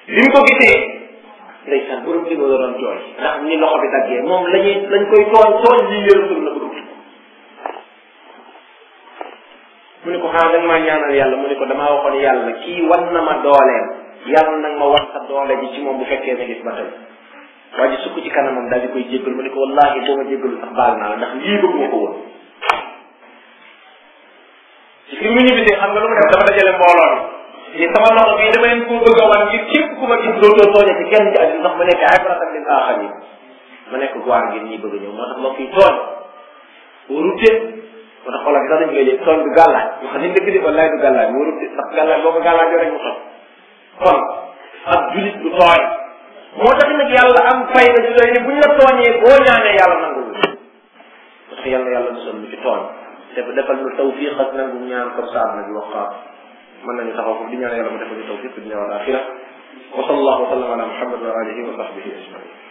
bi mu ko gisee ndeysaan borom bi la doon jooy ndax ni loxo bi daggee moom lañuy lañ koy tooñ tooñ lii yërëtul na ko dugg mu ne ko xanaa da nga maa ñaanal yàlla mu ne ko damaa waxoon yàlla kii wan na ma dooleem yàlla nag ma wan sa doole ji ci moom bu fekkee ne gis ba tey waa ji sukk ci kanamam daal di koy jéggal mu ne ko wallaahi boo ma jéggalu sax baal naa la ndax lii bëgg ma ko woon ci fi mu ñibbisee xam nga lu mu def dafa dajale mbooloo mi ni sama loxo bii dama leen koo bëgg a wan ngir képp ku ma gis dootoo tooñe ci kenn ci àddina ndax ma nekk ibratan lil aaxarin ma nekk guwaar ngir ñi bëgg a ñëw moo tax mbokk yi tooñ warute moo tax xoolal sax dañ koy léegi tooñ du gàllaaj ñu xam ne dëgg di wallaay du gàllaaj warute ndax gàllaaj boo ko gàllaajoo rek mu tooñ kon ak julit du tooñ moo tax nag yàlla am fayda ju doy ni buñ la tooñee boo ñaanee yàlla nangul parce que yàlla yàlla musal lu ci tooñ te defal lu tawfiq ak nangu ñaan comme ça na bi waqaat mën nañu taxaw foofu di ñaan yàlla mu defal ñu tawfiq di ñaan al axira wa sallallahu wa sallam ala muhammad wa alihi wa sahbihi ajmain